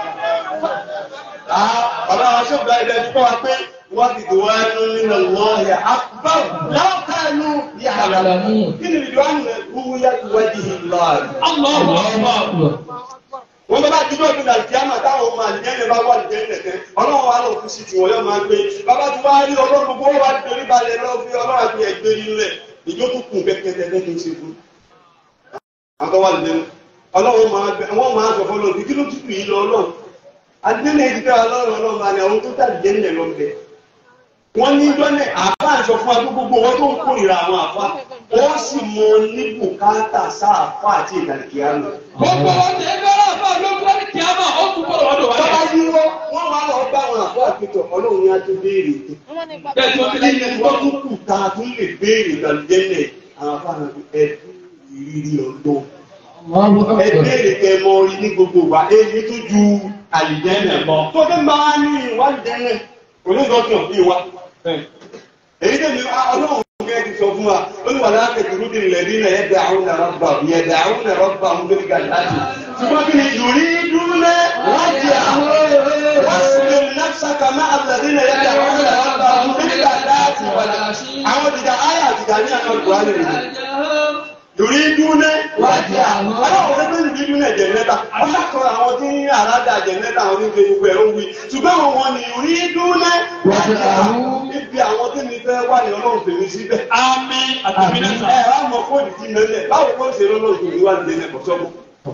bàbá wa ṣe ọ̀gá ilẹ̀ kọ́ wa pé wọ́n ti dùn wá nínú lọ́ọ̀yà àbá láwùkánú yàrá kí ni ìdíwọ́ àná rúyàtù wájú ìlọ́ọ̀yà Allah akubar. wọ́n bá bá ti dọ́ ìpínlẹ̀ àlùkìyàmà táwọn ọmọ àlùjẹ́nẹ̀ bá wà àlùjẹ́nẹ̀ tẹ́ ọlọ́run wa lọ́ọ́ fún sí tiwọn yóò máa gbé bàbá tí wàá rí ọlọ́run gbogbo wa torí balẹ̀ lọ́ọ́ fi ọlọ́run àti ẹgbẹ́ nílẹ̀ ìjó tó kù kẹ́kẹ́tẹ́ lẹ́kìn ṣe fún. àwọn wà lẹ́nu ọlọ́run máa gbẹ wọ́n máa sọ fọlọ́ kí ló tutù yìí lọ ọlọ́run àlùjẹ́nẹ̀ ti fẹ́ ọlọ́run ọlọ́run máa ní àwọn tó tà àlùjẹ́nẹ̀ lọ bẹ̀. wọ́n ní dọ́nẹ̀ àbá àṣọ fún wa gbogbo wọn tó ń kórìíra àwọn àfa wọ́n sì mọ ní bùkátà sáàfà àti ìdàkíyàmù. Gbogbo wọn ti ẹgbẹ́ ọ̀rọ̀ àbá lóko ní kìámà ó tún bọ̀ lọ́dọ̀ wa. Bàbá yìí wọ́n wọ́n wá lọ bá àwọn àfọ́ àpètọ̀ ọlọ́run ní a tó béèrè. Bẹ́ẹ̀ tí wọ́n ti lé ní Ẹni tó tún kù ta tún lè béèrè ìdàlùjẹ́lẹ̀ àwọn afáàná ẹ ìrírí ọ̀dọ́. Ẹ béèrè kẹ mọ orí ní gbogbo wa èyí tó ju àlìjẹ́lẹ̀ lọ. Tó fẹ́ máa ní ìwádìí onígbọ̀tàn bí wa. Èyí tẹ̀lé ọlọ́run kẹ́ ti sọ fún wa olùwàlá akẹ́kọ̀ọ́ bí lẹ́bí náà yẹ dàrún náà rọ́bà yẹ dàrún náà rọ́bà ń gbé gàdáàdì. Ṣùgbọ́n kí ni ìrírí dúró lẹ́ wọ́n di àwọn واصبر نفسك مع الذين يدعون ربهم بالغداة والعشي àwọn dìda ayé àdìda ní àwọn ìgbà rẹ̀ lórí dúnẹ́ wájú àwọn ọlọ́run tó tóbi bí dúnẹ́ jẹ̀nẹ́ta wọ́n ṣàkóso àwọn tí ń àràdà jẹ̀nẹ́ta àwọn tí ń fi gbogbo ẹ̀rọ wí ṣùgbọ́n àwọn wọn ni lórí dúnẹ́ wájú àwọn ibi àwọn tí mi fẹ́ wà ní ọlọ́run fèmí síbẹ̀. Àmín àtàmì náà sà. ẹ ẹ wàá mọ fóònù tí mẹ́lẹ̀ báwo kó ṣe lọ́lọ́run fèmí wà ní ẹ̀kọ́ sọ́kù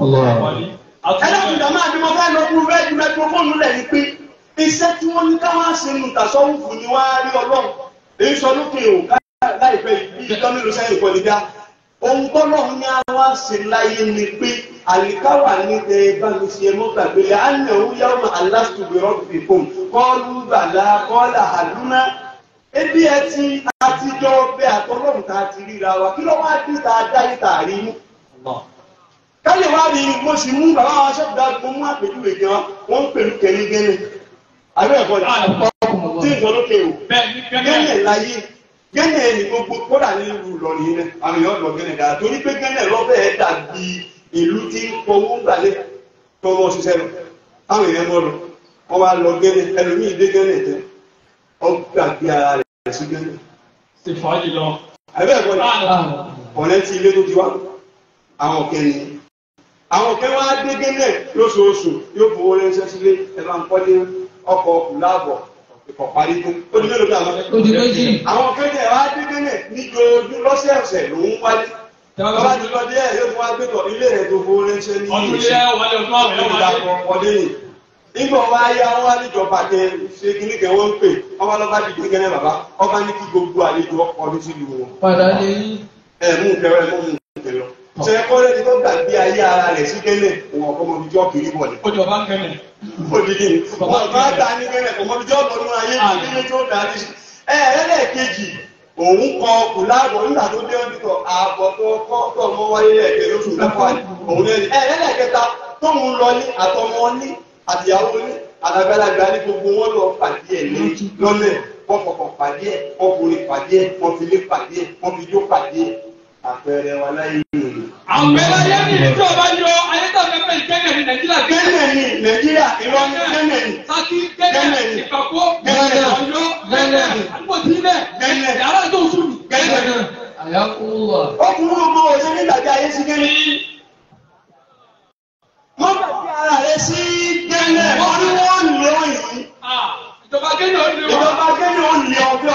ẹlẹ́kùn ìjàmbá àti mo fẹ́ lọ fún rẹ́ẹ̀dì mẹ́tírọ́fóònù lẹ̀ ní pé iṣẹ́ tí wọ́n ní káwọn ṣe nù tàṣọ́wùfù ni wọ́n á rí ọlọ́run èyí sọ lókè o láìpẹ́ yìí ìjọ mélòó sẹ́yìn kọ́ nígbà ohun tọ́lọ́run ní àwọn ṣe láyé ni pé àlìkáwà ní ẹ bá mi ṣe mọ́ gbàgbé lẹ́ á nà ó yá ọmọ aláṣùgbèrò fìfòm kọ́ọ̀lù gbàlá kọ́ọ̀là àlùmá ebi ẹ ti àtijọ́ bẹ́ẹ̀ àtọ́lọ́run tá a ti ríra wa kí ló wá dé tá a dá yìí tá a rí mú káyọ̀ wá rí mo sì mú bàbá wa ṣọ́ọ̀dà mo mú àpèjúwe gan wọ́n ń pèlú kẹ́ni gẹ́nẹ̀ àbí ẹ̀kọ́ ni tí ìjọ lókè o Bẹ́ẹ̀ ni gẹ́gẹ́. gẹ́nẹ̀ láyé gẹ́nẹ̀ ni gbogbo kódà ní ìlú Ìlọrin yìí náà àwọn èèyàn lọ gẹ́nẹ̀ dáa torí pé gẹ́nẹ̀ lọ́bẹ̀ ẹ̀ dàbí ìlú tí ń pọwó gbalẹ̀ tọwọ́ ṣiṣẹ́ lọ àwọn èèyàn mọ́ lọ wọ́n wá lọ gẹ́nẹ̀ ẹlòmíì dé gẹ́nẹ̀ tẹ ọ gbàgbé ara rẹ̀ sí gẹ́nẹ̀ Ṣé fàájì lọ? àbí ẹ̀kọ́ ni ọ̀rẹ́ tí ilé tó ti wá àwọn kẹ́ni àwọn kẹ́ wá dé gẹ́nẹ̀ lóṣooṣù yóò fowó ránṣẹ́ sílé ẹ bá ń kọ́ ní ọkọ̀ láàbọ̀ ìkọ̀ parí tó ó di mélòó dà mọ́. Ó di méjì. àwọn kẹ́nẹ̀ wá dé gẹ́nẹ̀ níjoojú lọ́sẹ̀ọ̀sẹ̀ ló ń wálé bàbá ti lọ díẹ̀ yóò fún wa gbé tọ̀ ilé rẹ̀ tó fowó ránṣẹ́ ní Ọdún ilé wọlé ọdún àwọn ẹ̀wọ̀n wọlé. ìdàpọ̀ ọdẹ yìí nígbà wọn ayé àwọn wá níjọba kẹ ṣe kíní kẹ wọn ń pè ọba lọba dìde gẹ́nẹ̀ bàbá ọba ní kí gbogbo àlejò ọkọ̀ ọdún sílùú wọn Padà lè yí. ẹ mú kẹrẹ mú mú kẹrẹ ṣe kọ́lé ní tó gbàgbé ayé ara rẹ̀ sí gẹ́lẹ̀ òun ọ̀kọ́ mọ̀ bíjọ́ kiri bọ̀ ní. Ó jọba ń kẹ́lẹ̀. odidi ni wọn bá ta ní gẹ́lẹ̀ kò mọ̀ bíjọ́ bọ̀ nínú ayé kíni tó darí sí. ẹ ẹlẹ́ẹ̀kejì òun kọ kùláàbọ̀ nígbà tó dé ọdún tó ààbọ̀ tó kọ́ tó ọmọ wáyé ẹ̀kẹ́ lóṣù mẹ́fà òun lẹ́ni. ẹ ẹlẹ́ẹ̀kẹta tóun lọ ní àtọmọ ní àtìyàwó ní àdàgbàlagbà ní gbogbo wọn lọ pàdé ẹ̀ ní lọ́lẹ̀ wọ́n fọkàn pàdé ẹ̀ wọ́n forí pàdé ẹ̀ wọ́n fi lé pàdé ẹ̀ wọ́n fi jó pàdé ẹ̀ àpẹẹrẹ wa láyé nìyí. Àpẹẹrẹ ayé mi ní tí ọba yọ ayé tó fẹ́ fẹ́ ìkẹ́lẹ̀ ní Nàìjíríà gẹ́gẹ́. Gẹ́nẹ̀ ni Nàìjíríà Ìlọrin gẹ́nẹ̀ ni. Saki gẹ́gẹ́ ìpàkó Gẹ́gẹ́. ọ̀yọ́ Gẹ́gẹ́. àgbòtí ilẹ̀ Gẹ́gẹ́. yàrá tó sùn. Gẹ́nẹ̀. Àyàkúwà. Ọkùnrin ọmọ òṣèré ní ìdàgbé ayé sí gẹ́nẹ̀. Wọ́n gbàgbé ara rẹ̀ sí gẹ́nẹ̀. Wọ́n ní wọ́n lé wọ́n yìí. Ìjọba gẹ́gẹ́ ó lé wọn. Ìjọba gẹ́nẹ̀ ó lé ọ kí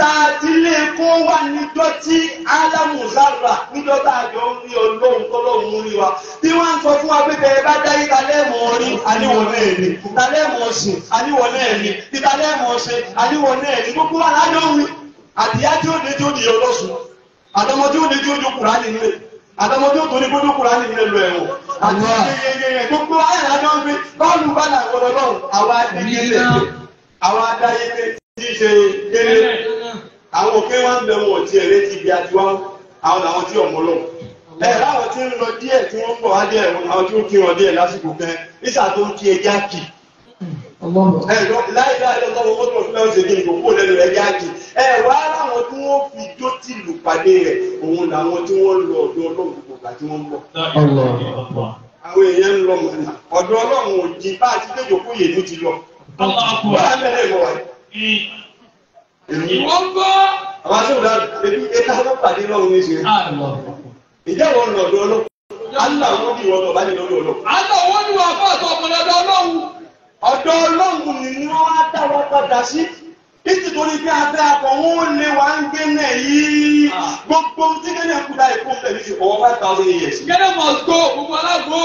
tá a ti lé kó wà níjọ́ tí alámùsára níjọ́ tá a jọ ń rí ọlọ́run tọ́lọ́run rí wa tí wọ́n ń sọ fún wa pé bẹ́ẹ̀ bá dáyé kalẹ́ mọ̀ ọ́ rí àníwọ̀n náà ní kalẹ́ mọ̀ ọ́ sìn àníwọ̀n náà ní tí kalẹ́ mọ̀ ọ́ ṣe àníwọ̀n náà ní gbogbo wa lájọ́ ń wí àdìyá tí ó dé tí ó di ọlọ́sùn àtọmọ tí ó dé tí ó jókòó rání nílé àtọmọ tí ó tó ní kó jókòó rání nílé lọ ẹ̀wọ̀n àti yẹyẹyẹ gbogbo ayé lájọ́ ń gbé bọ́ọ̀lù bá là wọ́n lọ́rùn àwa adéyẹlẹ àwa adáyẹlẹ tí í ṣe kéré àwọn òkè wọn bẹ wọn ò tiẹ̀ létí ibi àti wọn àwọn làwọn tí ọmọ lọ ẹ láwọn tí ń lọ díẹ̀ tí wọ́n ń bọ̀ wá díẹ̀ àwọn tí ó kí wọn díẹ̀ lásìkò kan nígbà tó ń kí ẹja kì ẹ lọ láì láì lọ sọ́wọ́ mọ́tò fún ẹ̀ ń ṣe kí ni kò kó lẹ́nu ẹja kì ẹ wá láwọn tí wọ́n fi jó tì lù pàdé rẹ̀ òun làwọn tí wọ́n lọ ọ̀dọ̀ ọlọ́run gbogbo ìgbà tí wọ́n ń bọ̀ àwọn èèyàn ń lọ mọ̀nà ọ̀dọ̀ ọlọ́run ò jí bá àti déjò kó yèlú ti lọ wọ́n á bẹ̀rẹ̀ ìwọ̀ wáyé Wọ́n gbọ́. àwọn aṣọ́gbà ebi ẹka ló pàdé lọ́run ní ṣe ìjẹ́ wọn lọ ọ̀dọ̀ ọlọ́ alá wọn bí wọn lọ bá ní lọ́dọ̀ ọlọ́ Àlọ́ wọn ni wà fún àtọ̀ ọ̀pọ̀lọpọ̀ ọlọ́run. ọ̀dọ̀ ọlọ́run ni ni wọ́n á dá wa padà sí nítorí pé abẹ́ akọ̀ wọn ò lé wa ń gbé náà yìí gbogbo tí kéde kú dá ìkó pẹ̀lú ti fọwọ́ five thousand years Gẹ́gẹ́ must go, gbogbo alágbó.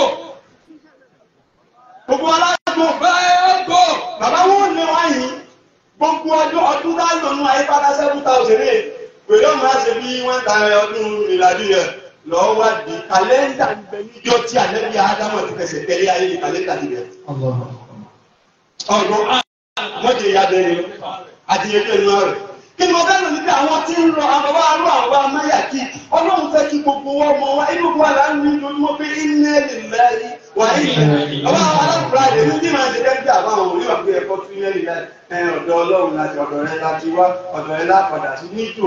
gbogbo alágbó Bẹ́ẹ̀ go. bàbá wọn ò lé wa yìí gbogbo ọdún ọdún tá lò nù ayé padà seven thousand eight pẹ̀lú ọmọ àṣẹ bí wọ́n ta ọdún ìlàdí rẹ̀ lọ́wọ́ wá di kàlẹ́ndà ń bẹ níjọ́ tí alẹ́ bí ádámọ̀ ti fẹsẹ̀ tẹ́lẹ̀ ayé ní kàlẹ́ndà ti bẹ̀rẹ̀. ọ̀gbọ́n wọ́n ti ya bẹ́ẹ̀ ni àti ẹgbẹ́ inú rẹ̀. kí ni mo fẹ́ lò níbi àwọn tí ń lọ àwọn wa rú àwọn amáyà kí ọlọ́run fẹ́ kí gbogbo wọn mọ wa inú wa là ń ní lójúmọ́ pé iná lè láyé wà ilẹ̀ ọba àwọn alákùnrin àdé ní tí màá ṣe dẹ́gbẹ́ àwọn àwọn oníwà pé ẹ̀kọ́ tún iná lè láyé ẹ̀ ọ̀dọ̀ ọlọ́run láti ọ̀dọ̀ rẹ láti wá ọ̀dọ̀ rẹ lápadà sí nítò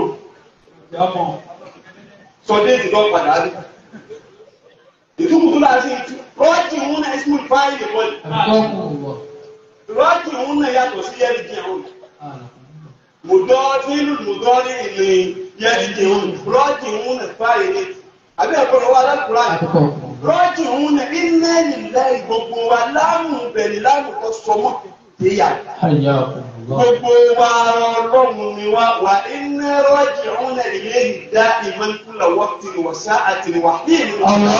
sọdé ìdìbò padà rí ìtukùtù láti ìtú rọ́ọ̀jì òun náà ẹ̀sìn fáìlì wọlé rọ́ọ̀jì òun náà yàtọ̀ sí yẹ́rì jẹ́ òun mùdọ́ nílùú mùdọ́ ní ìlú yẹ́rì jẹ́ òun rọ́ọ̀jì òun náà fáìlì àbí ẹ̀kọ́ lọ́wọ́ alákùnrin rọ́ọ̀jì òun náà iná nílẹ̀ gbogbo wa láàmú bẹ̀rẹ̀ láàmú kọ́ sọmọ́ ìyá gbogbo wa ọlọ́run ni wa wà iná rọ́ọ̀jì òun náà ilé ìdá ìmọ̀nkúlọ̀ wọ́pì wọ̀sá àti wàhíìlì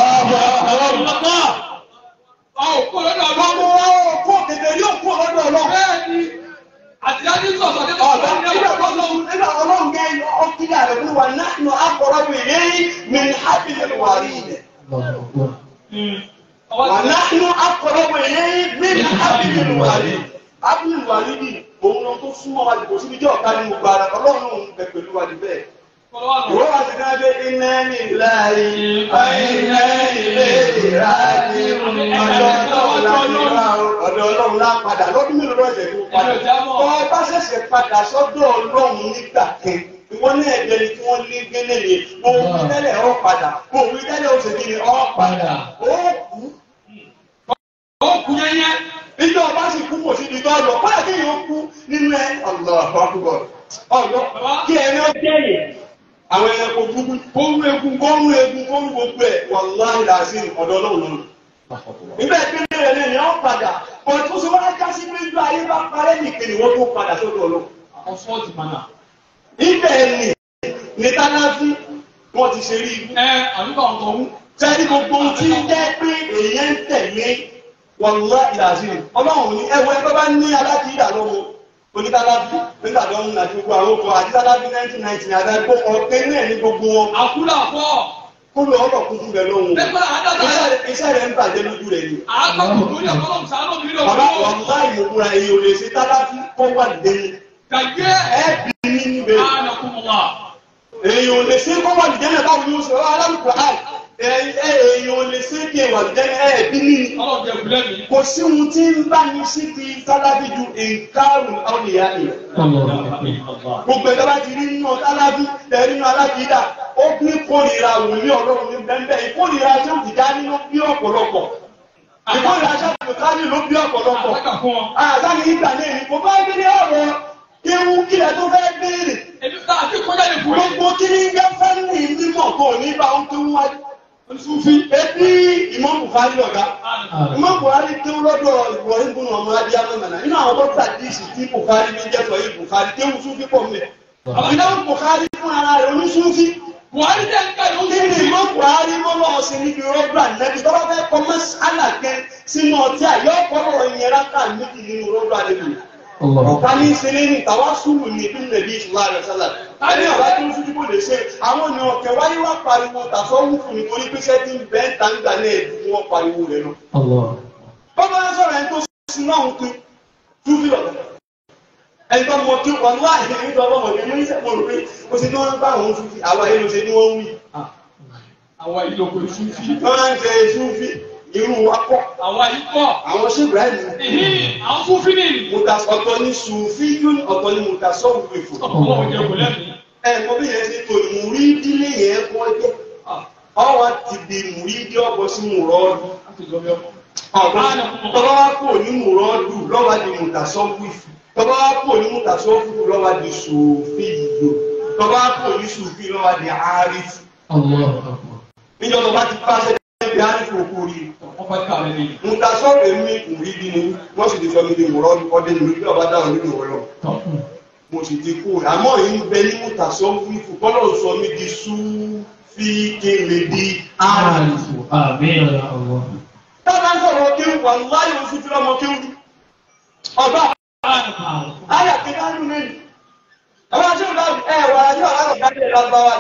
Ọ̀ kó lọ́dọ̀ Gbogbo ọlọ́run. wa ò kó kèké yóò kó lọ́dọ̀ ọlọ́run. Bẹ́ẹ̀ni, àtìlájú sọ̀sọ̀ nípa Ọ̀dọ́ ọlọ́run ní nígbà ọ̀pọ̀ tó ọlọ́run. nígbà ọlọ́run gẹ́ ọkílẹ̀ rẹ̀ fún wa náà nù akọ̀rọ̀ mi lẹ́yìn mi ní hábìlì wà rí ilẹ̀. Ọwọ́ Wà ti náà nù akọ̀rọ̀ mi lẹ́yìn mi ní hábìlì wà rí. Hábìlì wà rí ni òun lọ tó súnmọ́ wa dìbò síbi jẹ́ ọ̀ká ní gbogbo ara ọlọ́run òun bẹ pẹ̀lú wa di bẹ́ẹ̀. kọ́lọ́wà lọ. Ìwọ́n wa ti ká dé iná ní láàyè, iná ilé ìráyè, ọ̀dọ̀ ọlọ́run lá ọ̀dọ̀ ọlọ́run lá padà lọ́dún mélòó lọ́sẹ̀ tó padà. Ẹ̀rọ ìjábọ̀. Tọ́ ẹ bá ṣẹ̀ṣẹ̀ padà sọ́dọ̀ ọlọ́run nígbà kan. Wọ́n ní ẹ̀jẹ̀ ni tí wọ́n lé gbélé ni. Òun tẹ́lẹ̀ ọ̀ padà. Òun tẹ́lẹ̀ ó ṣe kí ni ọ̀ padà. Ó kú. Ó kú yẹ́yẹ́. Ìjọ ọba sì kú kò sí ibi tó lọ. Báyà kí yóò kú nínú ẹ. Allahu Akbar. Ọ̀dọ́ kí ẹni ó jẹ́yìn. Àwọn ẹranko gbogbo kó rú egun kó rú egun kó rú gbogbo ẹ̀ wàláhì làásìn ọ̀dọ̀ ọlọ́run lọ́rùn. Nígbà ìpínlẹ̀ rẹ̀ lẹ́yìn ọ̀ padà. Bọ̀ tó ṣe wá já sí pé ìjọ ayé bá parẹ́ nìkan ni wọ́n tó padà sọ́dọ̀ ọlọ́run. Àwọn fọ́ọ̀tì mànà. ibẹ̀ ni ní tánáfí wọ́n ti ṣe rí ibú. Ẹ àdúgbò àwọn tó ń. sẹ́ni gbogbo ohun tí ń jẹ́ pé èèyàn ń tẹ̀lé wàlúwà ìlàsí ọlọ́run ní ẹwọ́ ẹgbẹ́ bá ní alákìídà lọ́wọ́ oníkálábí nígbà tó ń àti gbogbo àwọn ọkọ̀ àti tálábí nineteen ninety ní adágbó ọ̀pẹ náà ní gbogbo wọn Àkúlà fọ́. kó lọ ọ̀rọ̀ kún fún bẹ̀ lọ́wọ́ Lẹ́gbẹ̀rẹ̀ àádọ́ta ẹ̀. iṣẹ́ rẹ̀ ń bàjẹ́ lójú rẹ̀ ni. Àádọ́ta tó ní ọ̀pọ̀lọpọ̀ sàánù mi lọ. bàbá wàlúwà ìmọ̀kúra èyí ò lè ṣe tálábí kó wà lẹ́yìn Gàgé. ẹ̀ bí nínú bẹ́ẹ̀. Ànàkùnmọ̀lá. èèyàn ò lè ṣe kó wà lìjẹ́ náà báwo ni ó ṣe wá alámùkù àì èèyàn ò lè ṣe kí wà lìjẹ́ náà ẹ̀ bí ní Ọlọ́run jẹ kúlẹ̀ mi. kò sí ohun tí ń bá ní sí ti tálábí ju nǹkarùn àwòyá ẹ̀ gbogbo ẹ̀dá bá ti rí nínú tálábí tẹ̀rí nínú alákìídà ó ní kórìíra wòlíì ọlọ́run ní bẹ́ẹ̀ ìkórìíra tí ó ti dá nínú bí ọ̀pọ̀lọpọ̀ ìkórìíra tí ó ti dá nínú bí ọ̀pọ̀lọpọ̀ Àtàkà fún wọn. àtàkì ìgbà náà ni kò bá gbé ní ọ̀rọ̀ kéwú kílẹ̀ tó fẹ́ béèrè Èmi tá a ti kọjá lè fún mi. gbogbo kí ní jẹ́ fẹ́ẹ̀lì mímọ̀ kò ní bá ń tó wá Sufi ebi Imam Bukhari ọ̀gá Imam Bukhari tó lọ́dọ̀ Ibrahim bùnú ọmọ adé amọ̀mọ̀nà nínú àwọn tó gbà díìsì tí Bukhari ní jẹ́ sọ yìí Bukhari kéwù Sufi pọ̀ mẹ́ ìdáhùn Buhari fún ara rẹ̀ oníṣúfì buhari jẹ́ nǹkan yóò kí ni ìmọ̀ Buhari mọ́ lọ́wọ́ sí níbi rọ́bà nẹ́bí tó bá fẹ́ kọ́ mọ́sálà kẹ́ sínú ọtí àyọ́ ọ̀pọ̀lọpọ̀ ìyẹn rákà méjì nínú rọ́bà nẹ́bí ọ̀pá ní ìṣẹ̀lẹ̀ ní tàwa sùúrù ní ìbí nàbí ìṣúná rẹ̀ sálà tani ọ̀bá tó ń sójú kò lè ṣe àwọn ènìyàn ọ̀kẹ́ wáyé wá pariwo tàfọ́ wúfù nítorí pé ṣẹ́ tí ń bẹ́ẹ̀ ń ta ń gbà náà ẹ̀dùn wọn pariwo rẹ̀ lọ. bọ́bá ń sọ̀rọ̀ ẹni tó sin náà ń pin túbí lọ́dọ̀ ẹni tó mọ kí wọn wá ìdí nígbà ọmọ ọmọdé ní ìṣẹ̀mọ̀ rò pé ó ṣe ní wọ́n bá àwọn túbí àwa yẹn ló ṣe ní wọ́n ń wí. àwọn ìlòkò ìṣúfì wọ́n máa ń jẹ túbí irú wa pọ̀ àwọn ìpọ̀ àwọn ṣé Ibrahim ìhín àwọn fúnfí ní ìlú muta ọ̀tọ̀ ní sùfíyún ọ̀tọ̀ ní mutasọ́wù ìfò. ọ̀pọ̀lọpọ̀ jẹ́ kò lẹ́mìí ẹ mọ bí yẹn ṣe tó ìmúrídílé yẹn kọ́ jẹ́ ọwọ́ ti di ìmúrídí ọ̀bọ sí mùrọ́ọ̀dù tọ́ba wá kò ní mùrọ́ọ̀dù lọ́wọ́ di mutasọ́wù ìfò tọ́ba wá kò ní mutasọ́wù ìfò lọ́wọ́ di sùfíyò tọ́ba wá kò ní sùfí lọ́wọ́ di àrífù níjọ́ tó bá ti pàṣẹ bí àrífù òkú rí wọ́n fẹ́ kàwé ní mutasọ́wù èmi ìmúrídí ni wọ́n sì ti sọ mi di mùrọ́ọ̀dù ọdẹ ìmúrídí ọba dáhùn nínú ọlọ́ mo sì ti kú àmọ́ yìí ń bẹ ní mùtàsọ́ wífù kọ́lọ̀ sọ mi di súfì kéle di àrùn. tábà ń sọ̀rọ̀ kéwù wà láyé oṣù tí lọ́mọ kéwù ọba ayà kí á lù lẹ́yìn. àwọn aṣọ ìlà ẹ wà á yọ àwọn ọ̀gá ilẹ̀ lágbáwá.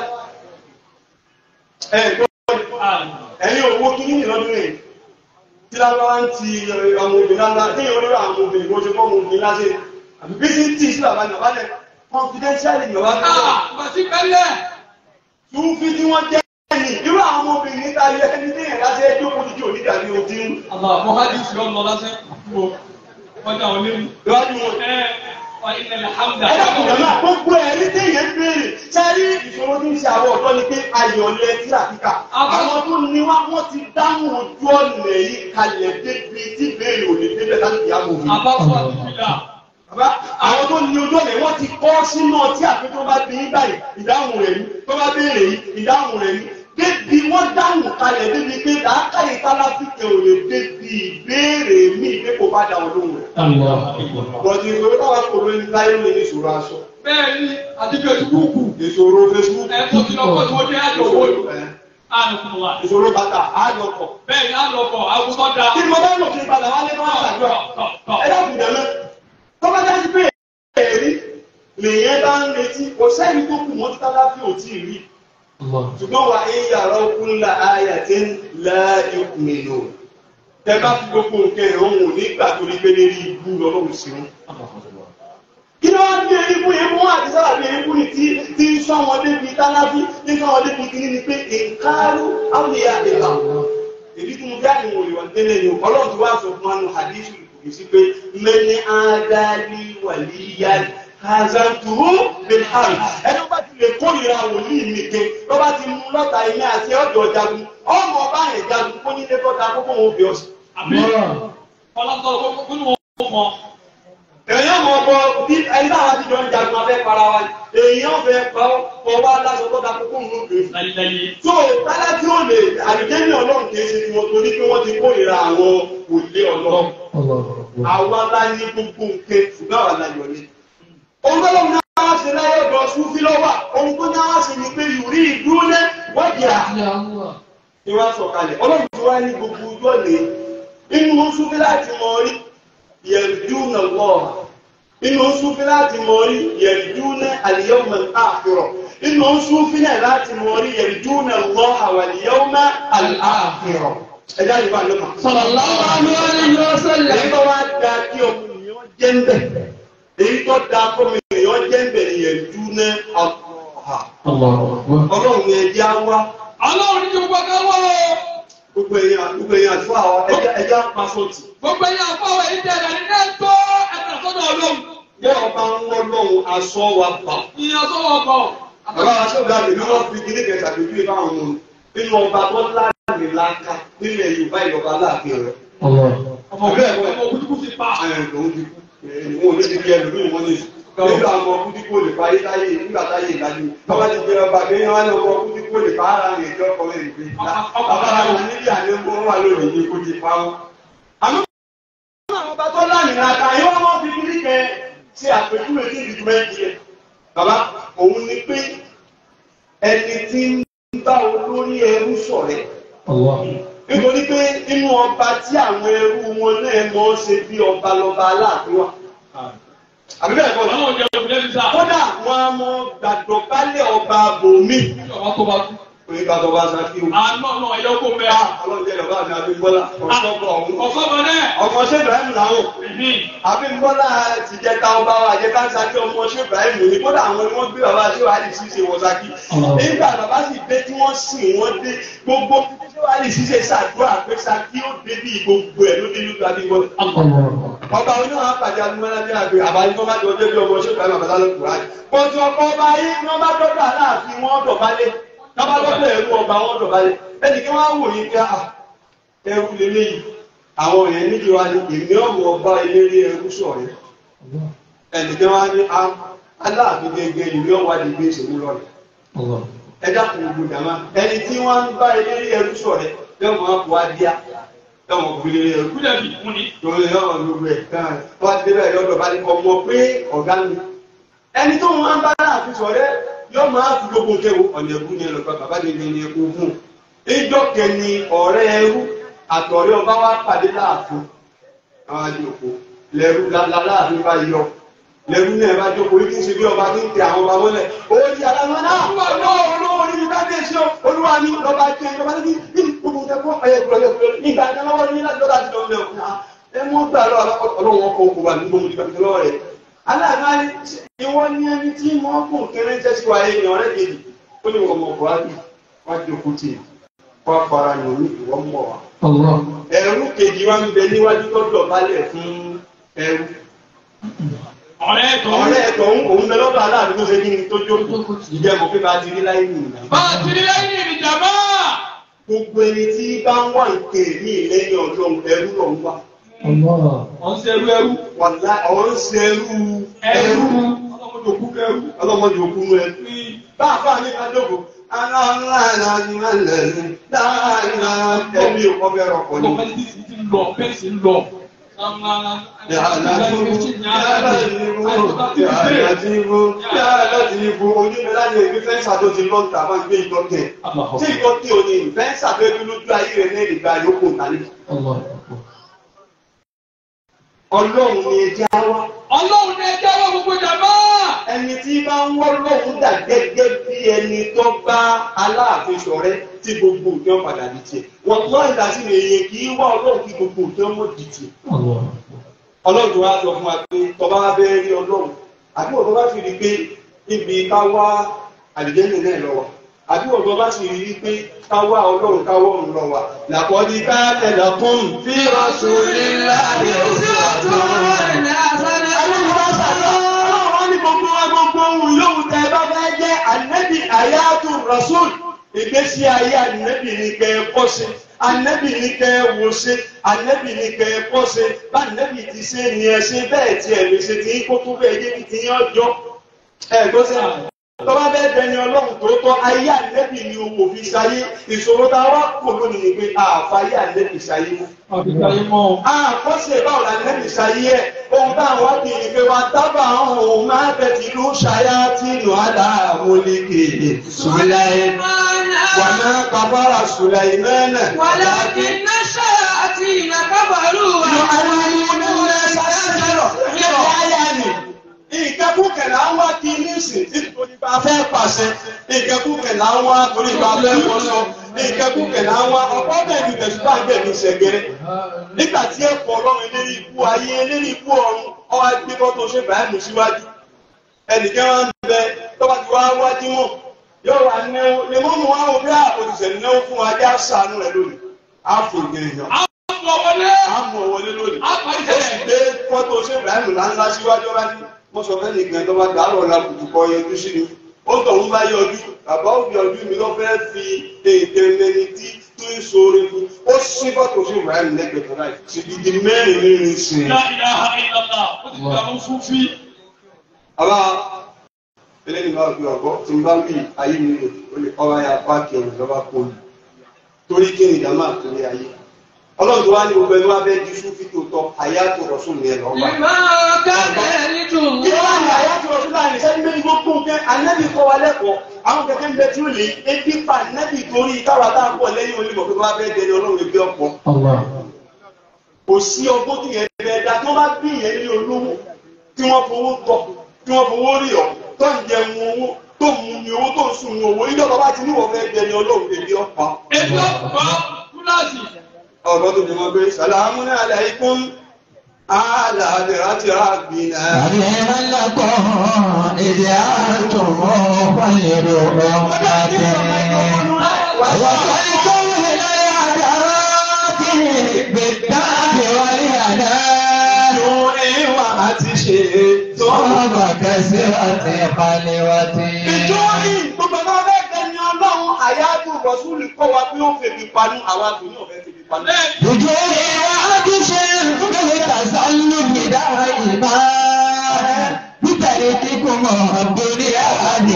ẹ gbọ́ ẹ̀yin owó kí ní ìlọ́dún rẹ̀ tí lágbáwá ń ti ọmọ obìnrin lágbáwá tí yóò lọ́rọ̀ àwọn obìnrin bó ṣe fọ́ ọmọ obìnrin láṣẹ àbí bí sí tí ìṣúra bá nàbá lẹ̀ confidentially nàbá lẹ̀ bàtí pẹ́lẹ́ tún fi tí wọ́n jẹ́ ẹni irú àwọn ọmọbìnrin níta yẹ ẹni tí yẹn láti ẹjọ́ kó ti jò nígbà ní ojú ń mọ́hádì sí ọmọ lásán wo wọ́n dá wọn léwu lọ́wọ́dún wọn. ẹ wà ilẹ̀ hamda ẹ dákun jọ̀ọ́ náà gbogbo ẹ̀rí tí yẹn béèrè sẹ́rí ìṣòro tí ń ṣe àwọn ọ̀dọ́ ni pé ayọ̀lẹ̀ tí àkíkà àwọn tó ní wá wọ́n ti dáhùn ojú ọ̀nà yìí kalẹ̀ débi tí béèrè ò lè débẹ̀ láti ìyá mọ̀ mi. àbáfọ́ àti fìlà Bàbá àwọn tó ní ojú ọ̀nà wọ́n ti kọ́ sínú ọtí àfi tó bá bí báyìí ìdáhùn rẹ̀ ní tó bá béèrè yìí ìdáhùn rẹ̀ ní. Débi wọ́n dáhùn kalẹ̀ débi pé làákàyè táláfíkẹ̀ ò lè débi ìbéèrè mi pé kò bá dà olóhùn rẹ̀. Bọ̀dì ìṣòro táwa kò lóyún ní láyé lóyún ní ìṣòro aṣọ. bẹ́ẹ̀ ni àti fesibúùkù Ìṣòro Facebook. ẹ tó ti lọ́kọ́ tí wọ́n dé àjọ owó ìlú àlùkùn wa Ìṣòro bàtà àjọpọ̀. bẹ́ẹ̀ ni àlọ́kọ̀ àwùjọ da Kí ni mo bá lò kí n padà wálé máa ṣàdúrà? Ẹ dákun jẹ́ mẹ́. Tó bá dá sí pé èrí lèyẹn bá ń retí kò sẹ́ni tó kù mọ́ títà fi ò tí ì rí. Ṣùgbọ́n wà ń yàrá okun ńlá ayà tí ń láàyè òkùnrin Tẹ bá fi gbogbo nǹkan ẹ̀rọ òun nígbà tó rí pé lérí ibú lọ́lọ́run sí wọn. Kí ló wá bí eríkú yẹn mú àti sábà bí eríkú ni tí tí ń sọ wọn débi tálábí tí ń sọ wọn débi kìíní ni pé ìkárú àwòyẹ àdèlà. Èdí tí mo bí àyẹ̀wò ìwà tẹ́lẹ̀ ni ọlọ́run ti wá sọ fún wa nù hadithu kò sí pé mẹ́ni ádáli wàlíyá hazanturu bilhari. Ẹni bá ti lè kórìíra wòlíì mi ké tó bá ti mú lọ́ta ilé àti ọ̀dọ̀ jagun ọmọ ọba yẹn jagun kó nílé kọ́ta kókó wọn òbí ọ̀sìn. àbí ọlọ́sọ̀rọ̀ kó ní wọ́n mọ̀ èèyàn mọ̀ bọ bí ẹni táwọn ti jọ ń jagun abẹ́ para wa èèyàn fẹ́ pa ọ wá láṣọ tó da kókó ń lóde. láyéláyé tó tálá tí ó lè àdìgẹ́ni ọlọ́run kì í ṣe tiwọn torí pé wọ́n ti kórìíra àwọn òlé ọlọ́run. àwa la ní gbogbo nǹkan ṣùgbọ́n àwa la yọ̀ ní. ohun tó lóun náà wá sí láyé ọ̀dọ̀ súnfí lọ́wọ́ ohun tó náà wá sí ni pé yùrí ìdúró wọ́n jìrà. ni wọ́n sọ̀kalẹ̀ ọlọ́run ti wá ní gbogbo ojú ọ̀nà inú súnfí láti mọ orí yẹ̀dúnà lọ́ọ̀ha inú súnfí láti mọ orí yẹ̀dúnà àlìyọ́mọ̀ àfihàn inú súnfí náà láti mọ orí yẹ̀dúnà lọ́ọ̀ha wà àlìyọ́mọ̀ àfihàn ẹjá yìí bá lọ́mọ. Sallallahu alaihi wasallam. èyí tó wá da kí ọmọnìyàn jẹ́ ń bẹ̀ èyí tó da kí ọmọnìyàn jẹ́ ń bẹ̀ yẹ̀dúnà àlọ́ọ̀ha ọlọ́run ẹ̀jẹ̀ á wá ọlọ́run ní gbogbo ẹ̀ka wọ́ o gbogbo èèyàn gbogbo èèyàn àti fún àwọn ẹja pa sọ́ọ̀tì. gbogbo ẹ̀yà àfọwọ́ èyí tẹ̀lé ní ẹ̀tọ́ ẹ̀ka sọ́dọ̀ ọlọ́run bí ọba ń wọ́n lọ́hùn aṣọ wa bà. ìyẹn sọ́wọ́ ọkọ̀ Bàbá wa ṣọ́ọ̀gá mi ni wọ́n fi kíní kẹta lójú ìbá àwọn ọmọ nínú ọba tó láàrin láńká nílẹ̀ Yorùbá ìjọba láàfin rẹ̀. ọmọ bẹ́ẹ̀ ọmọ kútukú ti pa Àyàn lòún ti kú. Ẹ̀yìn wọn ò ní ti di ẹlòmí wọn ní. Nígbà ọmọ kútíkó lè pa ayé táyé nígbà táyé ìdájú. Bàbá ti jẹ ọba bí wọ́n ní ọmọ kútíkó lè pa ara rẹ̀ ìjọ ọkọ̀ rẹ̀ ìgbé. Bàbá àwọn níbi àlékún wà lónìí ní kó ti pa wọn. Àmọ́ àwọn ọba tó láàrin láńká yóò wọ́n fi kíní kẹ ṣe àpèjúwe ní ìdìbò méjì rẹ̀. bàbá òun ni pé ẹni tí ń bá olórí ẹrú ṣọ̀rẹ́ nítorí pé nínú ọba tí àwọn ẹrú wọn náà mọ̀ ọ́ ṣe bí ọba lọ́ba aláàfin wa àbí bẹ́ẹ̀ kọ́ ni Ọlọ́run jẹ́ òkúlẹ̀ ní sáà. kódà wọn a mọ gbàdọ̀ bálẹ̀ ọba bòmí Ọba tó bá kú. pé gbàdọ̀ bá sàkí o. Àánú ọ̀nà ẹ̀yọ́ kó mẹ́. ọlọ́jẹ́ lọ́ba mi Abímbọ́lá ọ̀ṣọ́gbọ̀ ọ̀hún. Ọ̀sọ́mọ náà. ọmọ ṣé Ibrahim làwọn Abímbọ́lá ti jẹ́ ká ọba wa jẹ́ ká ń sàkí ọmọ ṣé Ibrahim ní kódà àwọn ni wọ́n gbé bàbá ṣé wàá lè ṣiṣe wọ sàkí. nígbà bàbá sì dé tí wọ́n sìn wọ́n dé gbogbo ṣé wàá lè ṣiṣe ṣàdúrà pé sàkí ó dé bí gbogbo ẹ̀ ló dé lójú Abímbọ́lá ọba oní àwọn apàdé adúmọ́lá bí àgbẹ̀ àbáyé tó bá jọ débi ọmọ ṣé ìbámu àbàtà ló kúrò àjẹ. pọ̀jù ọkọ̀ ọba yìí ni wọ́n bá dọ́dọ̀ aláàfin wọn dọ̀bálẹ̀ wọ́n bá dọ́dọ̀ ẹ̀rú ọba wọn dọ̀bálẹ̀ ẹnì kí wọ́n á wò yín pé à ẹrú lélẹ́yìí àwọn èèyàn níbi wa ni èmi ọmọ ọba eléré ẹrú sọ̀rẹ́ ẹnì kí wọ́n á ní aláàfin gẹ́gẹ́ ìwé ọ̀wádìí gbé ìṣèlú lọ́rẹ̀ ẹ dákun gbogbo dàmá ẹni tí wọ́n ń bá eléré ẹrú sọ̀rẹ́ yọ̀mọ̀ àpò adíá yọ̀mọ̀ òkú eléré ẹrú Kúlẹ̀ bí fún ni. lórí ọ̀rọ̀ gbogbo ẹ̀ kan wọ́n ti débẹ̀ yọ̀dọ̀ bá ní ọmọ pé ọ̀gá mi. ẹni tó máa ń bá náà fi sọ̀rẹ́ yóò máa fi gbogbo kẹwò ọ̀nà ẹ̀kú ni ẹlọ́pàá bàbá mi ní ẹkú fún un. ìjọ kẹni ọ̀rẹ́ ẹrú àtọ̀rẹ́ ọba wa pàdé láàfin àwọn àjòkó lẹ́rú láàfin bá yọ lẹ́rú náà bá jókòó yìí kí n ṣe bí ọba tí ń tẹ àwọn ọba mọ́lẹ̀ owó ti aláwọ̀ náà wà lọ́wọ́ olówó ní bá dé sí olúwa ní lọ́ba jẹ́ ìjọba ní bí gbogbo tẹ́kọ̀ ẹ̀yẹ ìgbà ìdánáwọ́ ní láti lọ́dà ti lọ́ mẹ́ ọ̀hún ẹ mú gbà lọ ọlọ́run ọkọ̀ òkú wa ní gbogbo ìgbà tó lọ́wọ́ rẹ̀ aláàbá ìwọ ní ẹni tí wọ́n kù kéré jẹ́ sí wa yé ní ọ̀rẹ́ kejì ó ní ọmọ buhari wá jókòó tì wá fara yàn ní ìwọ mọ̀ wá. ẹrú kejì wa ń bẹ níwájú tó dọ̀bálẹ̀ fún ẹrú Ọ̀rẹ́ tó. ọ̀rẹ́ ẹ̀tọ́ ń òun bẹ lọ́dọ̀ aláàbí tó ṣe kí ni tó jókòó ìjẹ́ mọ̀ pé bá ti rí láyé nìyí. Bá a ti rí lẹ́yìn ìjàmbá. gbogbo ẹni tí bá ń wà nké ní ìlẹ́yìn ọlọ́run ẹrú lọ ń wá. Wọ́n ń ṣe ẹrú ẹrú. wàlá ọ̀rọ̀ ń ṣe ẹrú Ẹrú. Ọlọ́mọdé òkú kẹrú. ọlọ́mọdé òkú mú ẹ. bá a fà ní kájọ́kọ̀ ẹbí òkọ́ fẹ́ rọpò ní. Ọlọ́mọdé ti ń lọ, bẹ́ẹ̀ sì ń lọ. Fẹ́ńsà tó ti lọ́ta máa ń gbé ìtọ́tẹ̀. Tí ìtọ́tẹ̀ ò ní fẹ́ńsà tó ebi lójú ayé rẹ̀ ní ìgbà yòókù tálẹ̀. Ọlọ́run ni ẹjẹ́ wá. Ọlọ́run ní ẹjẹ́ wọ́n gbogbo ìjàmbá. Ẹni tí bá ń wọ́ lọ́hùn dà gẹ́gẹ́ bí ẹni tó bá Aláàfin ṣọ̀rẹ́ tí gbogbo òjò padà di tiẹ̀. Wọ́n tó ìdá sí èèyàn kì í wá Ọlọ́run kí gbogbo òjò mọ̀ di tiẹ̀. Ọlọ́run tó wá sọ fún wa pé tọba wa bẹ́ẹ̀ rí Ọlọ́run àbí wọ́n tó bá fi rí pé níbi ká wá àlùjẹ́nì náà lọ wa àbí wọ́n tó bá sì rí pé ká wá Ọlọ́run ká wọ́run lọ wa. Làkọ́dí ká tẹ̀lé fún fi rasulillahi uswatun Ọlọ́run ní gbogbo wa gbogbo ohun yóò tẹ bá fẹ́ jẹ́ ànẹ́bì àyáàtú rasul ìgbésí ayé ànẹ́bì ní kẹ́ ẹ kọ́ sí ànẹ́bì ní kẹ́ ẹ wò sí ànẹ́bì ní kẹ́ ẹ kọ́ sí bá ànẹ́bì ti ṣe ni ẹ ṣe bẹ́ẹ̀ tí ẹ lè ṣe tí kó tó bẹ́ẹ̀ yé kí ti yín ọjọ́ ẹ gbọ́ sí àwọn tọ́ba bẹ́ẹ̀ bẹni ọlọ́run tó tọ́ ayé ànẹ́bì ni owó fi ṣayé ìṣòro tá a wá kò lónìí ni pé àfàyè ànẹ́bì ṣayé mọ́ Àbíkáyé mọ́. àkọsílẹ̀ báwo la nẹ́bí ṣayé ẹ̀ ohun táwọn wá bí ní pé wá tábà ọ̀hún máa bẹ̀tì ló ṣayá tí nù aláàmúlékè Sùláìmánà wà máa kàbára Sùláìmánà. ولكن الشياطين كفروا Nù aláàmúlékè sàṣẹ́rọ̀ ní ọ̀háyà ni. Ìkẹ́kùkẹ̀ là ń wá kí nísìn nítorí bá fẹ́ pàṣẹ. Ìkẹ́kùkẹ̀ là ń wá torí bá fẹ́ wọṣọ. Ìkẹ́kùkẹ̀ là ń wá ọ̀pọ̀ bẹ́ẹ̀ ni tẹ̀síwá bẹ́ẹ̀ ni ṣẹ̀gẹ̀rẹ̀ nígbà tí ẹ̀kọ́ ọlọ́run eléyìí ikú ayé eléyìí ikú ọ̀run ọwọ́ gbé bọ́ tó ṣe báyìí síwájú ẹnìkan wá ń bẹ tó bá ti wá wájú wọn yóò wá náwó lè mọ́ mọ́ àwọn bí àpòtìṣẹ́ náwó fún wa já sànú rẹ̀ lónìí á fò gẹ̀ẹ́yàn Àwọn wọlé. á mú ọ wọlé lónìí Á parí ó sì gbé fọ́tò ṣe báyìí ńláńlá síwájú ọba ní mo sọ fẹ́ nìkan tó bá dàrọ̀ ọ̀la kùtùkọ yọjú sí ni ó tọ̀hún bá yọjú bàbá òbí ọdún mi ló fẹ́ fi ètè mẹni tí tó ń sọ̀rọ̀ fún ó sí fọ́tò ṣe báyìí lẹ́gbẹ̀ẹ́ kan láì sì di mẹ́rin nínú ìsìn. La ilaha illallah. Ó ti gbà mú súnfí. àbá eléyìí máa fi ọ̀gọ́ tí n bá wí ayé mi lò ó lè ọba ya páàkì ẹ̀rù lọ́ba kó o torí kí ni ìdámà torí ayé ọlọ́run tó wá ní gbogbo ẹni wá bẹ́ẹ̀ di fún fídíò tọ́ àyàtò rọ̀sùn ní ẹ̀ lọ́wọ́. لما كان يرد kí ló wà ní الله àyàtò rọ̀sùn láàrin sẹ́ni méjì tó kún kẹ́ anábì kọ́ wa lẹ́kọ̀ọ́ àwọn kẹ̀kẹ́ ń bẹ tí ó lè ebi pa anábì torí táwa tá a pọ̀ lẹ́yìn onímọ̀ pé wọ́n bẹ́ẹ̀ dẹni ọlọ́run ebi ọ̀pọ̀. kò sí ọgbọ́n tí yẹn bẹ́ẹ̀ da tí wọ́n bá bí yẹn ní olówó tí wọ́n fowó tọ̀ tí wọ́n fowó rí ọ̀ tó ń jẹun owó tó ń mu ní owó tó ń sùn ní owó ìjọba bá ti níwọ̀ fẹ́ dẹni ọlọ́run ebi ọ̀pọ̀. Ètò ọ̀pọ̀ kúláàsì. ọ̀rọ̀ tó ti mọ̀ pé sàlámù aláìkún aláàbẹ̀rẹ̀ àgbìnà. عليما لكم إذ أنتم خير أمة وخيركم إلى العداوات بالدعم والهنان ìwà àti ṣe tó. صاب كسرة خلوة ìjọ yìí gbogbo náà bẹ́ẹ̀ tẹ̀lé ọlọ́run àyájú rọ̀ṣúlì kọ́ wa pé ó fèbí panu àwa kò ní ọ̀fẹ́ fèbí panu. وجوه وعطش بالتسلم دائما بترككم الدنيا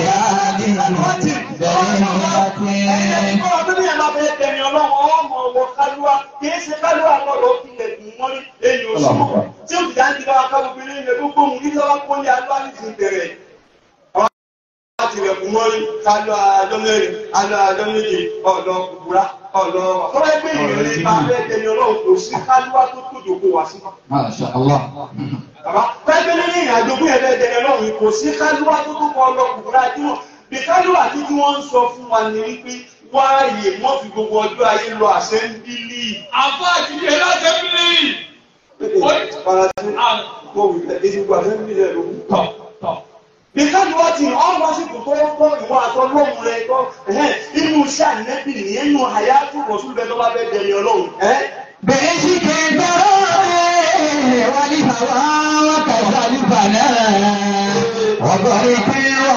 بهذه Ọ̀rọ̀ tó ní ẹ̀ máa fẹ́ tẹ̀lé ọlọ́run ọmọ ọwọ́ kálúwà kì í ṣe kálúwà lọ́rọ̀ ilẹ̀ dùn mọ́rí èyí oṣù tí ó fi dáńtì bá wa kábọ̀ bí ilé gbogbo òun kí lọ́wọ́ kó ní alúwà ní ti bẹ̀rẹ̀. Àwọn láti rẹ̀ kú mọ́rí kálú àjọ mẹ́rin alọ́ àjọ méje ọ̀dọ́ kúkúrá ọ̀dọ́ ọ̀fọ́lá ẹgbẹ́ ìrìn máa fẹ́ tẹ̀lé ọlọ́run kò sí kálúwà tó tó dòkó wá sí. ما شاء الله Bàbá pẹ́pẹ́ ní ìrìn àjò fún ẹ̀fẹ́ tẹ̀lé ọlọ́run kò sí kálúwà tó tó kọ ọlọ́ kúkúrá tí wọ́n bí kálúwà tí tí wọ́n ń sọ fún wa ní wípé wáàyè wọ́n fi gbogbo ọjọ́ ayé lọ àṣẹ́ńbílì. Àfọ àjìyẹ láti ẹbílì. Faransé kò wí pé èdè gbogbo àṣẹ́ńbílì ẹ̀ ló ń Tọ̀ tọ̀. bí kálúwà tí ọ̀n wá sí kò tó kọ́ ìwọ àtọ́ lóhùn rẹ̀ kọ́ inú iṣẹ́ ànẹ́bì nìyẹn nínú àyájú rọ̀ṣùn bẹ́ẹ̀ tó bá fẹ́ tẹ̀lé ọlọ́run. بعشق الدراري والهوى وكذا الفناء وضرب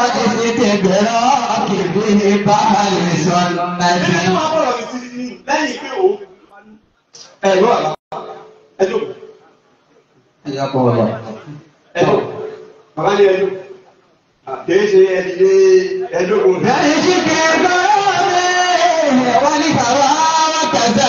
والاستدراك به بحر Ẹni سنة máa bọ̀rọ̀ mi sí ní lẹ́yìn pé òun. Ẹ̀rọ àlá. Ẹjọ́. حياكم الله Ẹjọ́. Bàbá ní ẹjọ́. Kìí ṣe ẹni lé ẹjọ́ kò ní. بعشق الدراري والهوى وكذا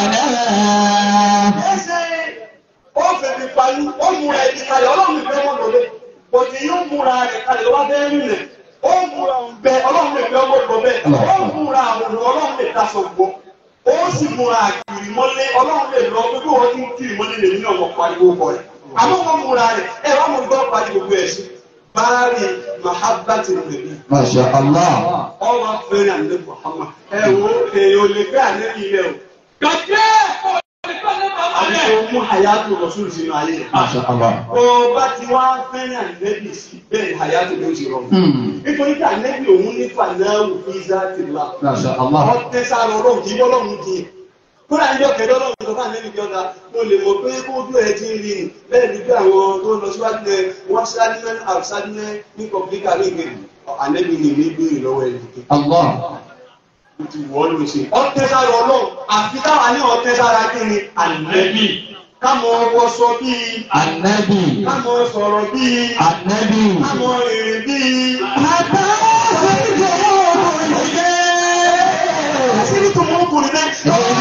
الفناء Ẹsẹ̀ ó fèmí parí, ó múra ẹni kalẹ̀, ọlọ́run ìfẹ́ wọn lọlé. Bọ̀dé yóò múra rẹ̀ kalẹ̀ lọ́wọ́ bẹ́ẹ̀ rìnlẹ̀. Ó múra ọ̀bẹ, ọlọ́run lè fẹ́ ọmọ lọ bẹ́ẹ̀. Ó múra àwọn ọlọ́run lè daṣọ gbọ́. Ó sì múra àkìrì mọ́lé, ọlọ́run lè lọ pé bí wọ́n ti ń kiri mọ́lé lè nínú ọmọ pariwo kọ rẹ̀. Àmọ́ wọn múra rẹ̀, ẹ wá mọ̀ gbọ́ pariwo gbogbo ẹ̀ sí. Báárì Mahabbati Nàbí. ما شاء الله Ọwọ́ fẹ́rẹ̀ àlẹ́ Muhammad. Ẹ wo èèyàn ò lè fẹ́ àlẹ́ ilẹ̀ o. Gàdé ọ̀rẹ́fẹ́ ní bàbá Àbí rẹ̀. kò mú àyàtò rọ̀ṣùn sínú ayé rẹ̀. ما شاء الله Ọba tí wá fẹ́ràn ànẹ́bì sí bẹ́ẹ̀ àyàtò ló ti rọrùn. مم. Nítorí tí ànẹ́bì òun ní fanáwù fíìsà ti là. ما شاء الله Wọ́n tẹ́ sára ọlọ́run kì í bọ́lọ́run kì í. Kúrò àjọ kẹ̀dọ́ ọlọ́run tó fà ànẹ́bì jọta, mo lè mọ̀ pé kó ojú ẹ̀ ti ń rí ni. Bẹ́ẹ̀ ni bí àwọn tó lọ síwájú ẹ̀ wọ́n sáré mẹ́ àwùsáré mẹ́ ní kọ̀píkà ní ìgbèrè. Ànẹ́bì ni mi béèrè lọ́wọ́ ẹ̀ nìkan. الله Ó ti wọ́ ló ṣe. Ọtẹ́ sára ọlọ́run, àfi táwa ní ọtẹ́ sára kí ni ànẹ́bì. Kámọ̀ ọwọ́ sọ bíi, النبي kámọ̀ sọ̀rọ̀ bíi, النبي kámọ̀ rìnrìn bíi. حتى Àṣírí tó mú ọkùnrin náà.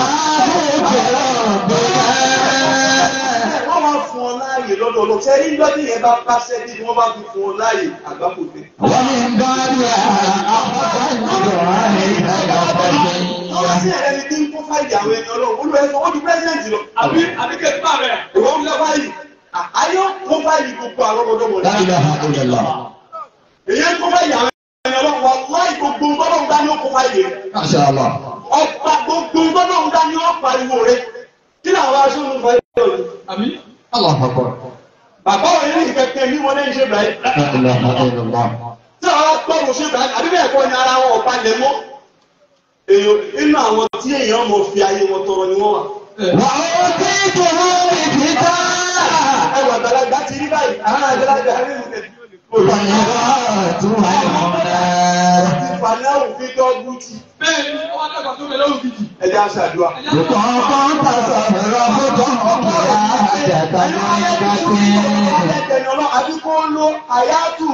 Wọ́n máa fún ọ láàyè lọ́dọ̀ ọlọ́run. Ṣé ní lọ́dún yẹn bá pàṣẹ bí wọ́n bá fi fún ọ láàyè àgbákò dé? ومن بعدها أخذ عليها Àwọn sí يقضي ẹ̀rẹ́ ni tí ń kó fáìlì àwọn ẹni ọlọ́run. Olúwa ẹ̀fọ́ ó di pẹ́sidẹ̀ntì lọ. Àbí àbíkẹ́ tí bá rẹ̀. Ìwọ́n ń lọ fáìlì. Ayọ́ kó fáìlì gbogbo àwọn ọmọdọ́mọ لا إله إلا الله Èyí ń kó fáìlì àwọn ẹni ọlọ́run. Wọ́n láì gbogbo tọ́lọ́run dání ó kó fáìlì rẹ̀. ما شاء الله Ọ̀pá gbogbo tọ́lọ́run dání ó pariwo rẹ̀. Kí làwọn aṣọ ń fáìlì rẹ̀? Àbí الله أكبر Bàbá òye ní ìkẹ̀kẹ́ ní wọn lẹ́yìn ṣe bẹ̀rẹ̀. لا إله إلا الله tí àwọn gbọ́rùn ṣe bẹ̀rẹ̀ àbí bẹ́ẹ̀ kọ́ ni ara wọn ọ̀pá lẹ̀ mọ́. èèyàn inú àwọn tí èèyàn mọ̀ fi ayé wọn tọrọ ni wọ́n wà. وأوتيته الكتاب ẹwà àgbàlagbà ti rí báyìí àwọn àgbàlagbà rí nìkan. والهدى والنار ìfàlẹ́ òfin dọ́gbù ti bẹ́ẹ̀ ni wọ́n dàgbà tó bẹ̀rẹ̀ òkìtì. ẹja ṣàdúrà. يقام تصرف قراءة ẹni ọlọ́ àbí kó lo àyátù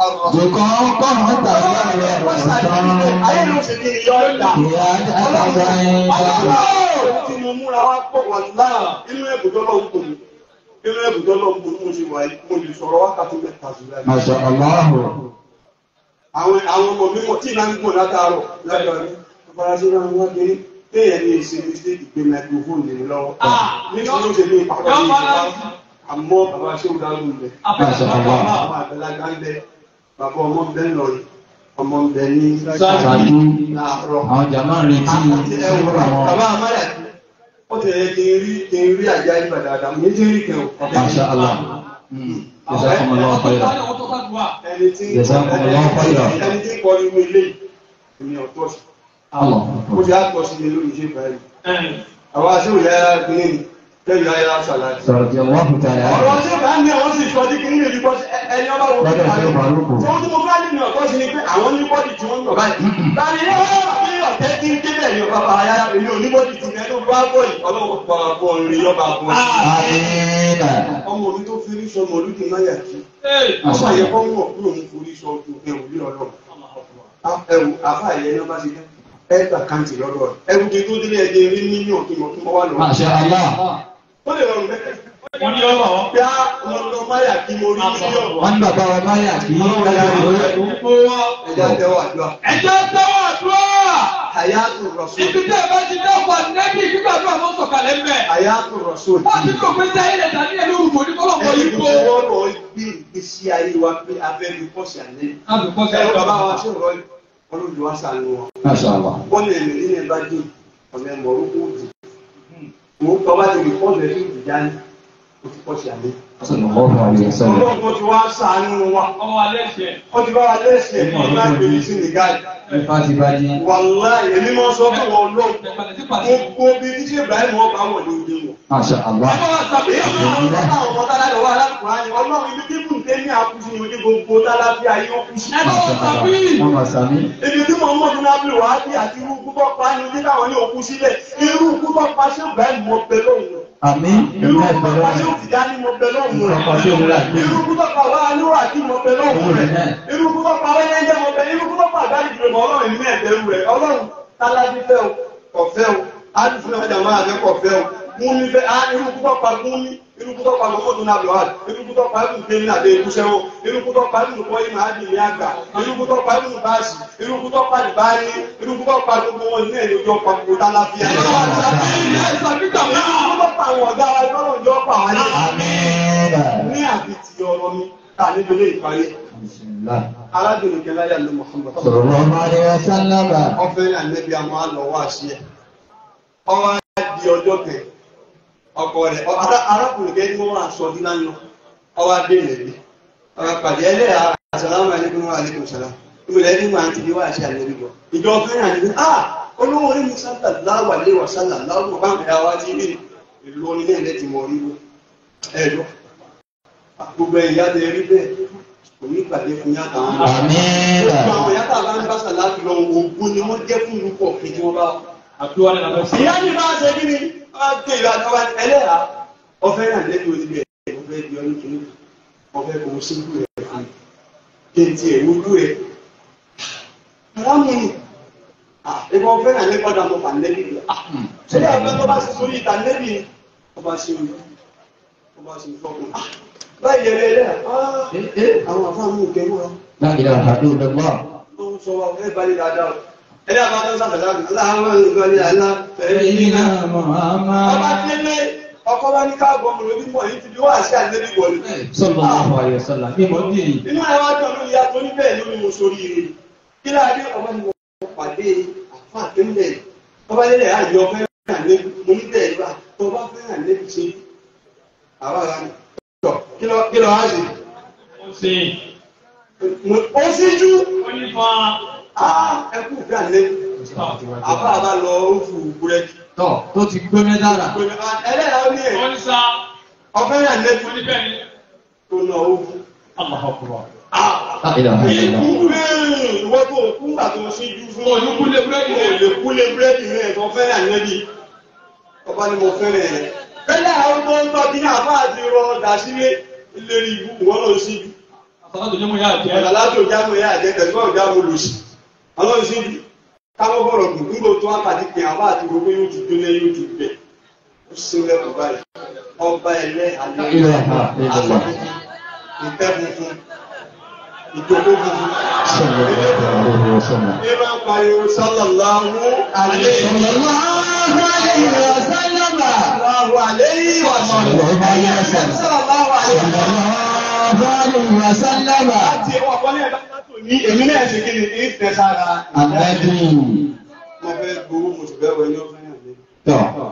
Jùkọ́ kọ́ ọ̀tà rẹ̀ ọ̀tọ̀. ayé ló ṣe ní ìyọ́ ọ̀dà Ìyá àgbà ọlọ́run tí mo múra wá pọ̀ wà láà inú ẹ̀bùdọ́ lọ́n kò mí inú ẹ̀bùdọ́ lọ́n kò mo ṣe wà yìí mo lè sọ̀rọ̀ wákàtí mẹ́ta sí láì Masha Allah. àwọn àwọn ọmọ mi mọ̀ tí ìlànà ń gbọ̀n látàárọ̀ látàrí afárasí náà wọ́n kéré téèyàn ní èsì ní sí ìgbé microphone lè lọ́wọ́ nítorí ó ṣe ní ìpàkọ́ ní ìṣẹ́wá àmọ́ bàbá ṣé ó dárú ilẹ̀ Masha Allah. bàbá àgbẹ̀lágbá ń bẹ bàbá ọmọ ń bẹ ńlọrin ọmọ ń bẹ ní Ṣáájú láàárọ̀ àwọn jàmáà ń retí ìṣòro àwọn. bàbá amáyà ó ti rẹ̀ kí n rí kí n rí àjá ìgbà dáadáa mo ní rí kẹ́ ò Masha Allah. Jazakumullahu khairan. ẹni tí Jazakumullahu khairan. ẹni tí kọ́ nínú ilé ìní ọ̀tọ̀ sí Allah. ó ti á pọ̀ sí ilé lórí iṣẹ́ báyìí àwọn aṣèwò yára gbé ní tẹ́lẹ̀ ayára ṣàlàyé Sọ̀rọ̀ tí ọwọ́ fún tààrà. ọ̀rọ̀ tí ó bá ní àwọn sì sọ ní kí ní èdè bọ́ sí ẹni ọba wo Lọ́dọ̀ tí ó bá rúkù. tí wọ́n tí mo bá nínú ọ̀tọ̀ sí ni pé àwọn ní bọ́dì tí wọ́n ń lọ báyìí tani yóò bí ọ̀tẹ́ tí ń débẹ̀ ní ọba bá ayára èmi ò ní bọ́dì tí ẹni bá bọ̀ yìí ọlọ́wọ́ pa bọ̀ rí ọba bọ̀ Amina. ọmọ mi tó fi rí sọmọ olùdí náà yà kí ọmọ yẹ kọ́ mọ̀ kúrò ní forí sọ ọdún ẹ̀wù ní ọlọ́run ẹ̀wù àfa ìyẹn náà bá ti dẹ́ ẹ̀ẹ́dà kàǹtì lọ́dọ̀ rẹ̀ ẹ̀wù tí tó délé ẹ̀dẹ̀ rí mílíọ̀nù tó mọ̀ tó mọ̀ wà lọ́wọ́ Masha Allah. ó lè rọrùn bẹ́ẹ̀ Wọ́n ní ọ̀rọ̀. bí a mo lọ máyà kí mo rí mílíọ̀nù Wọ́n ní bàbá wa máyà kí ẹja tẹ́wọ́ àdúrà Ẹjọ́ tẹ́wọ́ àdúrà. hayatu rasul Ibi tí ẹ bá ti dáwọ́ nẹ́bí nígbà tó àwọn sọ̀kalẹ̀ ń bẹ̀. hayatu rasul Wọ́n ti lò pé sáyé lẹ̀ dání ẹ̀lú òrùkọ ní kọ́lọ̀kọ́ ẹni yìí tó kó. wọ́n lọ gbé ìgbésí ayé wa pé abẹ́rẹ́ pọ̀sì àlẹ́ Àbùkọ́ ẹ̀rọ bàbá wa ṣe rọ ọlọ́dún wa sànù wọn Masha Allah. wọ́n lè rìn nílẹ̀ bá dé ọ̀nà ẹ̀mọ̀ orúkọ òdì mo tọ́ bá ti rí pọ́ọ̀sì ẹ̀ fún ìdíjáni ó ti pọ̀sì àlẹ́ Sallallahu alaihi wasallam. ọlọ́run ti wá sànù wa Ọmọ alẹ́ ṣe. wọ́n ti bá wa lẹ́sẹ̀ ní ìgbà gbèrè sí nìgáì Ifá ti bá jí. wàláì èmi máa sọ fún wọn lọ́wọ́ Tẹ̀pẹ̀lẹ̀ sí pàṣẹ. gbogbo bí títí Ibrahim wọn bá wọn ní ojú wọn. Masha Allah. Wọ́n máa sàmí. Ibi tí mo mọ̀ nínú abúlé wa bí àti irú kútọ́ pa ní ojú táwọn ní òkú sílẹ̀, irú kútọ́ pa ṣé Ibrahim mọ bẹ lóhùn. Àmín. Irú Ìlú kútọ́ pa ṣé ẹ̀fẹ̀ òtìdá ní mọ bẹ lóhùn Irú kútọ́ pa ṣé òwúrọ̀ àti- Irú kútọ́ pa wá níwà tí mọ bẹ lóhùn rẹ̀. Irú kútọ́ pa wẹ́yẹ́ jẹ́ mọ bẹ, irú kútọ́ pa àgbáyé jùlọ mọ ọlọ́run ní ẹ̀bẹ̀rù rẹ̀. Ọlọ́run tálábí fẹ́ o, kọ̀fẹ́ o, ádùfún ọjà máa fẹ́ kọ̀fẹ́ o. Múni fẹ́, á irú kútọ́ pa múni, irú kútọ́ pa gbogbo tó náà lọ wá, irú kútọ́ pa ẹ̀kú gbé ní àdé ìkúṣẹ́ wo, irú kútọ́ pa ẹ̀kú kọ́ ìmọ̀ àdì ní àgbà, irú kútọ́ pa ẹ̀kú báàsì, irú kútọ́ pa ìbáyé, irú kútọ́ pa gbogbo wọn ní ẹ̀yọ́ jọ pa gbogbo tálábíà. Irú kútọ́ pa àwọn ọ̀gá wa lọ́rọ̀ jọ pa wá ní. Amina. Ní àbí ti ọ̀rọ̀ mi, ta níbi ilé ìparí. Bismillah. Arábìnrin Kẹláyà ló Muhammad. Sallallahu alaihi wasallam. ọfẹ ànẹbí àmọ́ àlọ́ wá sí ẹ ọwọ́ di ọjọ́ kẹ ọkọ rẹ ọ- ará- arákùnrin kẹ ní wọn wà sọ dín lánàá ọwọ́ adé rẹ bí ọwọ́ pàdé ẹlẹ́yà àsàlámù alaykum wa alaykum salam ìmọ̀lẹ́ ní wọn àti bí wọ́n àṣẹ ànẹbí bọ̀ ìjọ fẹ́ràn ànẹbí ah olówó orí mi sábà láwà lé wà sálà láwùjọ bá mi dáwà tí bí ìlú onílé ilẹ̀ ti mọ̀ orí wọ ẹ̀dọ́ gbogbo ẹ̀yà tẹ rí bẹ́ẹ̀ kò ní ìpàdé fún yàtọ̀ àwọn ọmọ Amina. Gbogbo àwọn yàtọ̀ àbá ń bá sàláàtì lọ ògùn ni wọ́n jẹ́ fún ìlú pọ̀ kí wọ́n bá. Àdúrà ní àbẹ̀ sí. Ìyá ní bá ṣe kí ni? Wọ́n á ké ìlú àtọ́wá ẹlẹ́yà. Ọfẹ́ náà lẹ́bi oníbi ẹ̀ ọfẹ́ di ọ́nì kìíní. Ọfẹ́ kò sí ìlú rẹ̀ fún mi. Kí n ti ẹ̀ wúlú rẹ̀. Àwọn mi ni. Ìgbà ọfẹ́ náà lé gbọ́dọ̀ mọ̀ fàn lẹ́bi rẹ̀. Ṣé ẹgbẹ́ tó bá ṣe sórí ìta lẹ́bi ni? Ọba ṣe orí. Ọba ṣe fọ́kùn. Báyìí ẹ̀rẹ́ ẹlẹ́yà. Àwọn àfáàmù ìkẹ́wọ́ La ilaha illallah. tó ń sọ wa fẹ́ balẹ̀ dáadáa o. ẹni àbá tó ń sàbẹ̀lá àgbẹ̀ láwọn ìgbàlẹ̀ àlá Sayyidina Muhammad. ọba délé ọkọ bá ní káàbọ̀ ọmọ lórí mọ̀ yìí ti bí wọ́n àṣẹ àlẹ́bí wọlé. Sallallahu alaihi wasallam. Bí mo dì í. inú ẹ̀ wá dùn lórí ìyá tó ní bẹ́ẹ̀ lórí mo sórí ire kí láàdé ọba ni mo pàdé àfa àtẹ́lẹ̀ ọba délé àyè ọfẹ́ ràn lẹ́bi mo ní bẹ́ẹ̀ bá tó bá fẹ́ ràn lẹ́bi ṣe àwa rà ní. kí ló kí ló wá sí. Ó ṣe. ó síjú Ó ní fa. ẹkú fẹ́ ràn lẹ́bi àfa àbá lọ ó fún búrẹ́dì. Tọ́ tó ti gbé mẹ́tàlá. ẹlẹ́yà ó ní ẹ̀ Ó ní sá. ọfẹ́ ràn lẹ́bi Ó ní bẹ́ẹ̀ ni. tó náà ó fún. Allahu Akbar. La ilaha illallah. Ikú rẹ̀ ìwọ́n tó kú gbà tó síjú fún Ó ní kúlé búrẹ́dì Mo rẹ̀. lè kúlé búrẹ́dì rẹ̀ tó fẹ́ràn ànẹ́bí. Ọba ni mo fẹ́ràn rẹ̀. Bẹ́lẹ̀ àwọn tó ń tọ́ kí ní àbá àti rọ ọ̀dà sílé ìlérí ìbú wọ́n lọ síjú. sàlátù ní mo yà jẹ́ ẹ̀rọ aláàbò jáwé yá àjẹ tẹ̀síwọ́n jáwé lòsì ọlọ́run sí káwọ́ bọ̀rọ̀ dùn nígbà tó wá pàdé pé àwọn àti gbogbo yóò ti dúnlé yóò ti bẹ̀ ó sì ń lẹ́kọ̀ọ́ báyìí ọba ẹlẹ́ alẹ́ aṣọ funfun ìtẹ́ funfun ìjókòó funfun ní máa ń pariwo sallallahu alaihi Sallallahu alayhi wa sallam. sallallahu alaihi wa sallam sallallahu alaihi wa sallam Sallallahu alayhi wa sallam. láti ẹwà kọ́lé ẹ̀dá tó ní èmi náà ṣe kí ni ìfẹ́ sára Ànábì. mo fẹ́ gbowó mo sì fẹ́ wẹ ní ọ̀fẹ́ yàn mí. Tọ́.